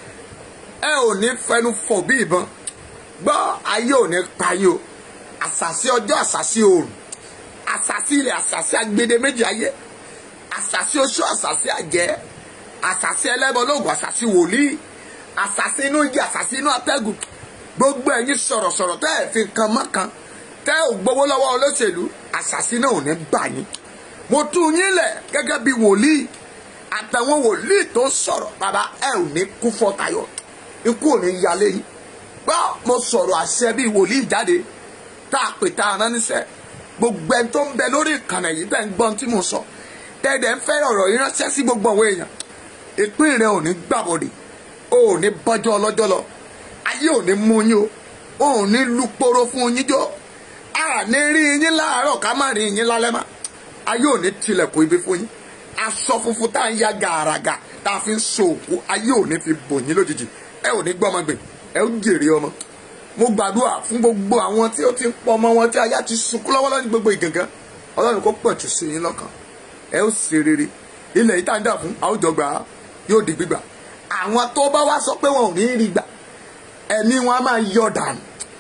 ẹ ò ní fẹnu fọ̀ bí ìbọn gbọ́ ayé ò ní payé o àṣàṣì ọjọ́ àṣàṣì oòrùn àṣàṣì ilẹ̀ àṣàṣì agbede méjì ayé àṣàṣì oṣù àṣàṣì àjẹ́ àṣàṣì ẹlẹ́bọlóògùn àṣàṣì wòlíì àṣàṣì inú igi àṣàṣì inú atẹ́gùn gbogbo ẹ̀yin sọ̀rọ̀sọ̀rọ̀ tẹ́ ẹ̀ fi nǹkan mọ́kan tẹ́ ò gbowó lọ́wọ́ olóṣèlú àṣàṣì náà ò ní bà yín mo tú yín lẹ̀ gẹ́gẹ́ bí wòlíì àtàwọn wòlíì tó sọ̀rọ̀ bàbá ẹ ò ní kú fọ́tayọ̀ ikú ò ní yalé yín gbọ́ mo sọ̀rọ̀ àṣẹ bíi wòlíì jáde tá a pè tá a rán níṣẹ́ gbogbo ẹni tó ń bẹ lórí ìkànnì yìí tẹ́ ń gbọ́n tí mo sọ tẹ́ẹ̀dẹ̀ ń fẹ́ ọ̀rọ̀ yìí ránṣẹ́ sí gbogbo àwọn èèyàn ìpín rẹ ò ní gbàbọ̀dè o ò ní bọ́jọ́ ọlọ́jọ́ lọ ayé ò ní mú yín o o ò ní luporo fún yín jọ a ní rí yín láàárọ̀ ká má rí yín lálẹ́ mọ́ ayé ò ní tilẹ̀kùn ibi fún yín aṣọ funfun tá à ń ya gàràgà tá a fi ń so òkú ayé ò ní fi bò yín lójijì ẹ ò ní gbọ́mọ gbè ẹ ó jèrè ọmọ mo gbàdúrà fún gbogbo àwọn tí ó ti ń pọ ọmọ wọn tí aya ti sunkún lọ́wọ́lọ́wọ́ ní gbogbo ìgangan ọlọ́run kó pọ̀jù sí yín lọ́kàn ẹ ó ṣe rere ilẹ̀ yìí tá à ń dà fún àwùjọ gbà á yóò di gbígbà àwọn tó bá wá sọ pé wọn ò ní rí gbà ẹ̀mí wọn á máa yọ dànù.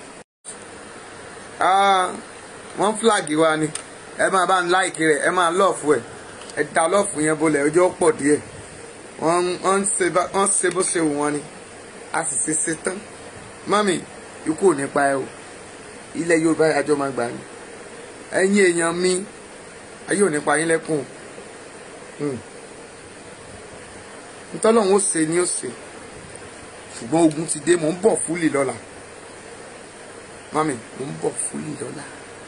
wọ́n flag wa ni ẹ máa bá ń láìkì rẹ̀ ẹ máa lọ́ọ̀fù ẹ̀ ẹ da lọ́ọ̀fù yẹn bolẹ̀ ọjọ́ pọ̀ díẹ̀ wọ́n ń ṣe bó ṣe wù wọ́n ni a sì ṣe ṣe tán mọ́mì ikú ò ní pa ẹ o ilẹ̀ Yorùbá àjọ máa gbà ní ẹ̀yin èèyàn mi ayé ò ní pa yín lẹ́kùn ntọ́lọ́run ó ṣe ni ó ṣe ṣùgbọ́n ogun ti dé mò ń bọ̀ fúlì lọ́la mami mò ń bọ̀ fúlì lọ́la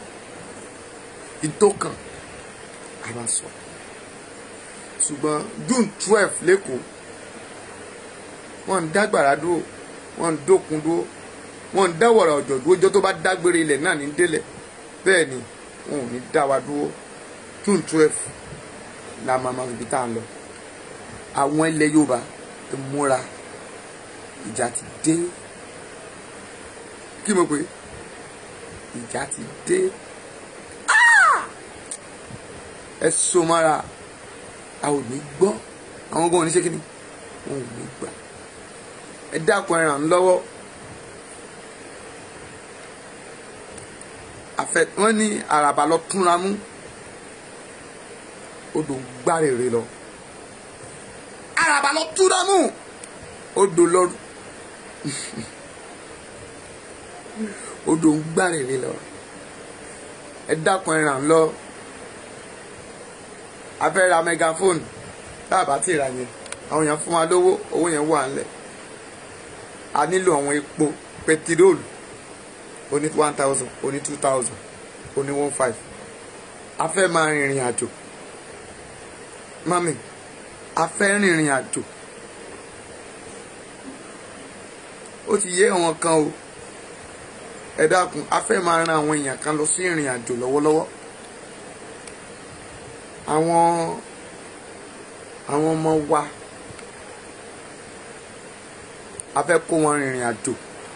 ìtókàn a máa sọ ṣùgbọ́n june twelve lẹ́kọ̀ọ́ wọ́n ń dágbàrá dúró wọ́n ń dókun dúró wọ́n ń dáwọ̀rọ̀ ọ̀jọ̀ dúró ọjọ́ tó bá dágbére ilẹ̀ náà ní délẹ̀ bẹ́ẹ̀ ni wọn ò ní dá wa dúró june twelve la máa máa fi tá à ń lọ àwọn ilẹ̀ yorùbá ti múra ìjà ti dé kí mo pè ìjà ti dé ẹ so mára a ò ní gbọ́ àwọn gan oníṣẹ́ kínní wọn ò ní gbà ẹ dákun ẹ ràn án lọ́wọ́ àfẹ wọn ní àràbà lọ túnra mú odò ń gbárèrè lọ àràbà lọ túnra mú odò lọ odò ń gbárèrè lọ ẹ dákun ẹ ràn án lọ a fẹ́ ra megaphone tá a bá ti rà yẹn àwọn èèyàn fún wa lówó owó yẹn wà ńlẹ̀ a nílò àwọn epo pẹtiróòlù oní one thousand oní two thousand oní one five a fẹ́ máa rìnrìn àjò mami a fẹ́ rìnrìn àjò ó ti yé àwọn kan o ẹ dákun a fẹ́ máa ran àwọn èèyàn kan lọ sí ìrìn àjò lọ́wọ́lọ́wọ́ àwọn àwọn ọmọ wa a fẹ́ kó wọn rìnrìn àjò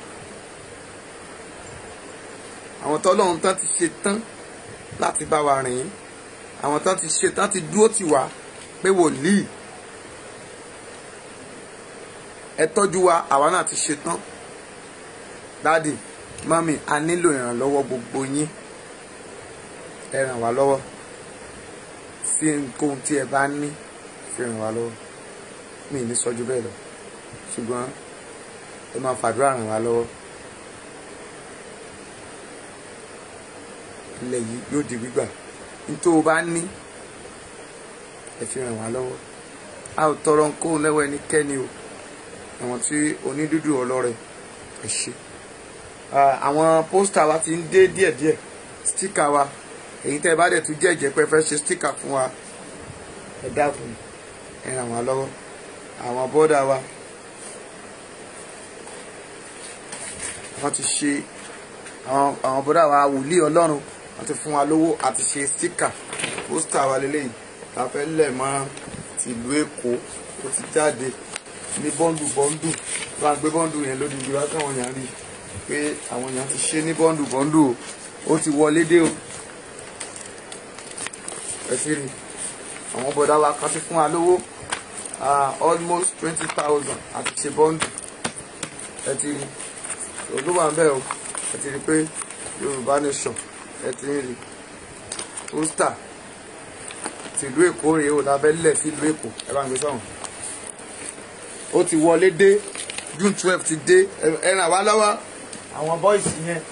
àwọn tọ́lọ́run tán ti ṣe tán láti bá wa rìn àwọn tán ti ṣe tán ti dúró tì wá pé wòlíì ẹ tọ́jú wa àwa náà ti ṣe tán dáàdì mọ́mì a nílò ìrànlọ́wọ́ gbogbo yín ẹ ràn wá lọ́wọ́ sí nǹkan tí ẹ bá ní fi ràn wá lọ́wọ́ mi ní sọ́jú bẹ́ẹ̀ lọ ṣùgbọ́n ẹ máa fàdúrà ràn wá lọ́wọ́ ilẹ̀ yìí yóò di gbígbà nítorí o bá ní ẹ fi ràn wá lọ́wọ́ a ò tọrọ nǹkan lẹ́wọ́ ẹnikẹ́ni o àwọn tí onídùúdù ọlọ́rẹ̀ ẹ ṣe àwọn pósítà wa ti ń dé díẹ̀díẹ̀ stíkà wa èyí tẹ́ ẹ bá dẹ̀ tún jẹ́ ìjẹ́pẹ́ fẹ́ ṣe stíkà fún wa ẹ dákun ẹ ràn wá lọ́wọ́ àwọn bọ́dà wa wọ́n ti ṣe àwọn àwọn bọ́dà wa wòlíì ọlọ́run wọ́n ti fún wa lówó àti ṣe stíkà pósítà wa lélẹ́yìn la fẹ́ lẹ̀ mọ́ tìlú èkó ó ti jáde ní bọ́ndù bọ́ndù wọ́n á gbé bọ́ndù yẹn lódì ìdí wá káwọn èèyàn rí i pé àwọn èèyàn ti ṣe ní bọ́ndù bọ́ndù o ó ti wọlé dé o ẹ sì rí àwọn bọ̀dá wa kan ti fún wa lówó almost twenty thousand àti ṣe bọ́ndù ẹ ti rí olú wà ń bẹ̀ o ẹ ti rí pé Yorùbá nation ẹ ti rí pósítà tìlú Èkó rèé o lábẹ́lẹ̀ sílùú Èkó ẹ bá ń gbé sọ̀rọ̀ ó ti wọlé dé June twelve ti dé ẹ ràn wá lọ́wọ́ àwọn bọ́ìsì yẹn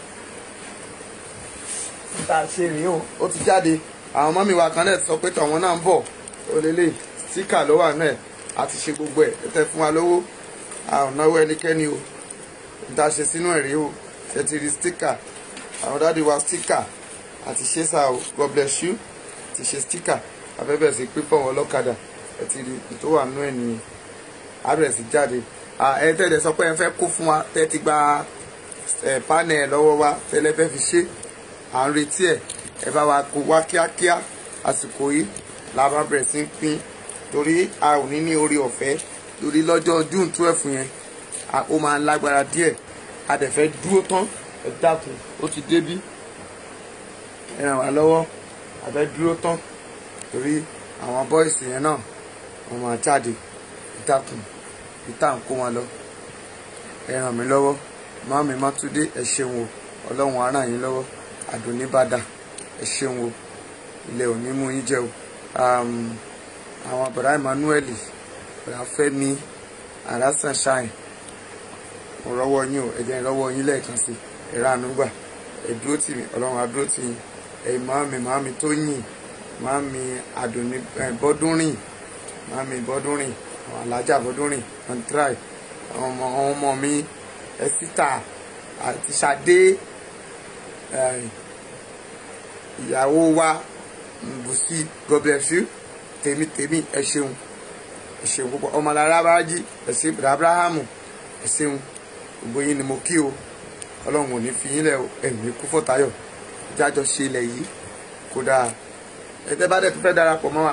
tá a ṣe rèé o ó ti jáde àwọn mọ́mí wa kan náà sọ pé tọ̀wọ́n náà ń bọ̀ ó lélẹ̀ síkà ló wà náà àti ṣe gbogbo ẹ̀ ẹ tẹ́ fún wa lówó àwọn náwó ẹnikẹ́ni o tá a ṣe sínú ẹ̀ rèé o ṣe ti rí stíkà àwọn dáàdi wa stíkà àti ṣe sá o God bless you ti ṣe stíkà afẹ́fẹ́ sí pípọ̀ wọn lọ́kadà ẹ ti rí tó wà nú ẹ̀ nìyẹn abẹ́rẹ́ sí jáde ẹ tẹ́lẹ̀ sọ pé ẹ fẹ́ kó fún wa tẹ́ ti gba panel lọ́wọ́ wa tẹ́lẹ̀ fẹ́ fi ṣe à ń retí ẹ̀ ẹ bá wa kó wá kíákíá àsìkò yìí la bá bẹ̀rẹ̀ sí pín torí a ò ní ní orí ọ̀fẹ́ torí lọ́jọ́ june twelve yẹn ó máa ń lágbára díẹ̀ a dẹ̀ fẹ́ dúró tán ẹ dákun ó ti débí ẹ ràn wá lọ́wọ́ a fẹ́ dúró tán torí àwọn bọ́ìsì yẹn náà wọ́n máa jáde ẹ dákun ìta ń kó wọn lọ ẹ ràn mí lọ́wọ́ màmí mátúndé ẹ ṣeun o ọlọ́run á ràn yín lọ́wọ́ àdùnníbàdà ẹ ṣeun o ilẹ̀ òní mú yín jẹ́ o àwọn bọ̀dá Emmanuel bọ̀dá Fẹ́mi àrà sunshine mo rọ́wọ́ yín o ẹ̀jẹ̀ ìrọ́wọ́ yín lẹ́ẹ̀kan sí ẹ̀rọ ànúgbà ẹ̀dúró tì mí ọlọ́run àdúró tì yín ẹ̀yìn màmí màmí tó yìn màmí àdùnní bọ́dúnrìn màmí bọ́dúnrìn àwọn alájà bọ́dúnrìn wọn try àwọn ọmọ àwọn ọmọ mi ẹsítà àti Ṣadé eh, ìyàwó wa Bùsí God bless you tèmi tèmi ẹ ṣeun ẹ ṣeun púpọ̀ ọmọlára bájí ẹ ṣe abrahamu ẹ ṣeun gbogbo yín ni mo kí o ọlọ́run ò ní fi yín lẹ̀ o ẹ̀mí kú fọ́tayọ̀ jájọ ṣe ilẹ̀ yìí kódà ẹ̀tẹ́ bá dẹ̀ tó fẹ́ darapọ̀ mọ́ wa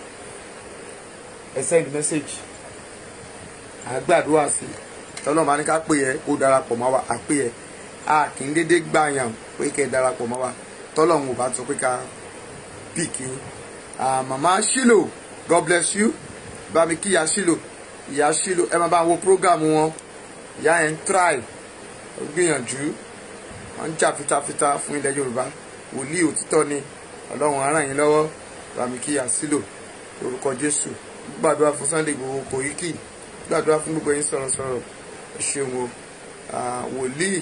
ẹ send message àgbàdua sí tọ́lọ́ máa ní ká pè ẹ́ kó darapọ̀ mọ́ wa àpè ẹ́ a kì í dédé gbàyàn pé kẹ́ ẹ darapọ̀ mọ́ wa tọ́lọ́ ń wò bá sọ pé ká píìkì yín màmá Shilo God bless you bá mi kí ìyá Shilo ìyá Shilo ẹ máa bá wo program wọn ìyá yẹn ń try ó gbìyànjú wọn ń jà fitafita fún ilẹ̀ Yorùbá wòlíì òtítọ́ ni Ọlọ́run á ràn yín lọ́wọ́ bá mi kí ìyá Shilo lórúkọ Jésù gbàdúrà fún Sunday Igboho Koiki gbàdúrà fún gbogbo yín sọ̀rọ̀sọ̀rọ̀ ẹ ṣeun o wòlíì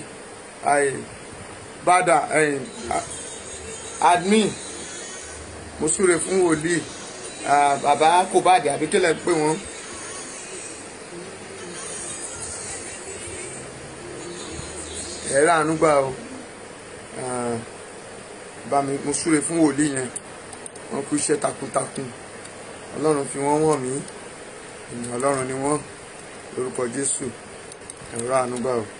bàdà admin mo súre fún wòlíì bàbá kò bàdé àbí kílẹ̀ pé wọ́n. ẹ̀rọ ànúgbà o bá mi mo súre fún wòlíì yẹn wọ́n kú iṣẹ́ takuntakun ọlọ́run fi wọ́n wọ̀n mí ènìyàn ọlọ́run ni wọ́n lórúkọ jésù ẹ̀rọ ànúgbà o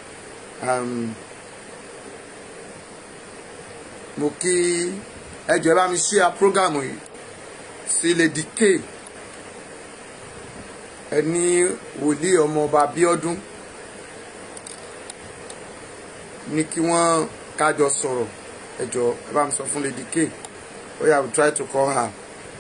mo kí ẹjọ bá mi ṣíà prógámù yìí sí Lady K ẹni wòlíì ọmọọba Abíọ́dún ní kí wọ́n kájọ sọ̀rọ̀ ẹjọ ẹ bá mi sọ fún Lady K ó yá I will try to call her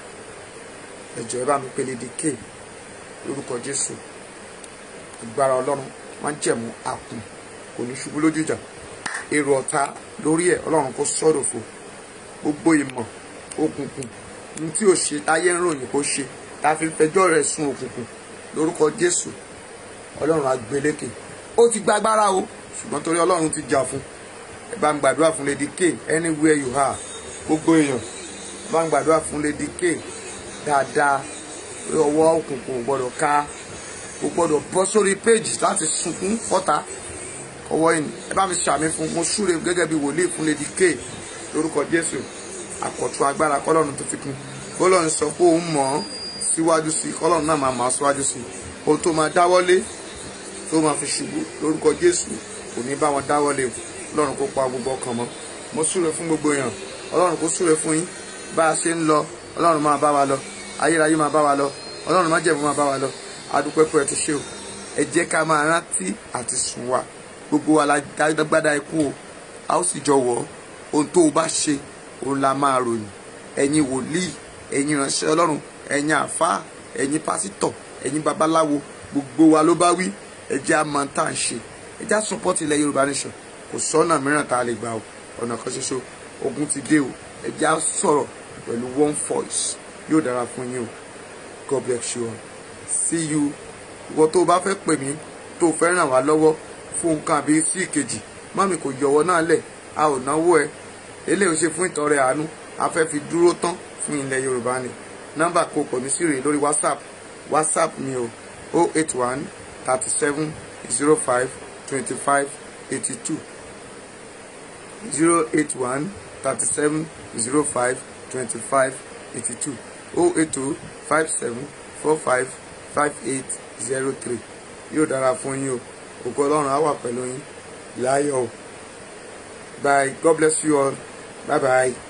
ẹjọ ẹ bá mi pe Lady K lórúkọ Jésù agbára Ọlọ́run máa ń jẹ̀mú àkùn kò ní ṣubú lójú ìjà èrò ọ̀tá lórí ẹ̀ Ọlọ́run kò sọ̀rọ̀ fò gbogbo ìmọ̀ òkùnkùn ní tí ò ṣe táyé ń ròyìn kó ṣe tá a fi fẹjọ́ rẹ̀ sun òkùnkùn lórúkọ Jésù Ọlọ́run àgbélékè ó ti gbàgbára o ṣùgbọ́n torí Ọlọ́run ti jà fún ẹ bá ń gbàdúrà fún Lady K anywhere you are gbogbo èèyàn ẹ bá ń gbàdúrà fún Lady K dáadáa ọwọ́ òkùnkùn ò gbọ́dọ̀ ká kò gbọ́dọ̀ bọ́ sórí péjì láti sunkún fọ́ta ọwọ́ yìí ẹ bá mi ṣàmì fún mo súre gẹ́gẹ́ bí wòlíì fún Lady K lórúkọ Jésù àkọ̀tún agbára kọ́lọ́run tó fi kún kọ́lọ́run sọ pé òun mọ̀ ọ́ síwájú sí kọ́lọ́run náà máa máa síwájú sí ohun tó máa dáwọ́lé tó máa fi ṣubú lórúkọ Jésù kò ní bá wọn dáwọ́lé Ọlọ́run kó pa gbogbo ọkàn mọ́ mo súre fún gbogbo èèyàn Ọlọ́run kó súre fún yín bá a ṣe ń lọ Ọlọ́run máa bá wa lọ ayérayé máa bá wa lọ Ọlọ́run má jẹ̀bú máa bá wa lọ adúpẹ́pẹ́ ti ṣe o ẹ jẹ́ ká máa rántí àti sùn wa gbogbo wa la dágbádá ikú o a ó sì jọ wọ̀ ọ́ ohun tó o bá ṣe òun la máa ròyìn ẹ̀yin wòlíì ẹ̀yin ìránṣẹ́ Ọlọ́run ẹ̀yin àfáà ẹ̀yin pásítọ̀ ẹ̀yin babaláwo gbogbo wa ló bá wí ẹ jẹ́ a máa tá à ń ṣe ẹ jẹ́ a support ilẹ̀ Yorùbá nation kò sọ́nà mìíràn tá a lè gbà o ọ̀nà kan ṣoṣo ogun ti dé o ẹ jẹ́ a sọ̀rọ̀ pẹ̀lú one voice yóò dára fún yín o God bless you all see you ìwọ tó o bá fẹ́ pè mí tó o fẹ́ ràn wá lọ́wọ́ fún nǹkan àbí sí ìkejì mọ́mì kò yọ̀wọ́ náà lẹ̀ a ò náwó ẹ eléyìí ṣe fún ìtọrẹ àánú a fẹ́ fi dúró tán fún ilẹ̀ yorùbá ni nọ́mbà kò pọ̀ mí sí rèé lórí whatsapp whatsapp mi o o eight one thirty seven zero five twenty five eighty two zero eight one thirty seven zero five twenty five eighty two o eight two five seven four five five eight zero three yóò dára fún yín o ògo ọlọ́run á wà pẹ̀lú yín láyọ̀ o bye god bless you all bye bye.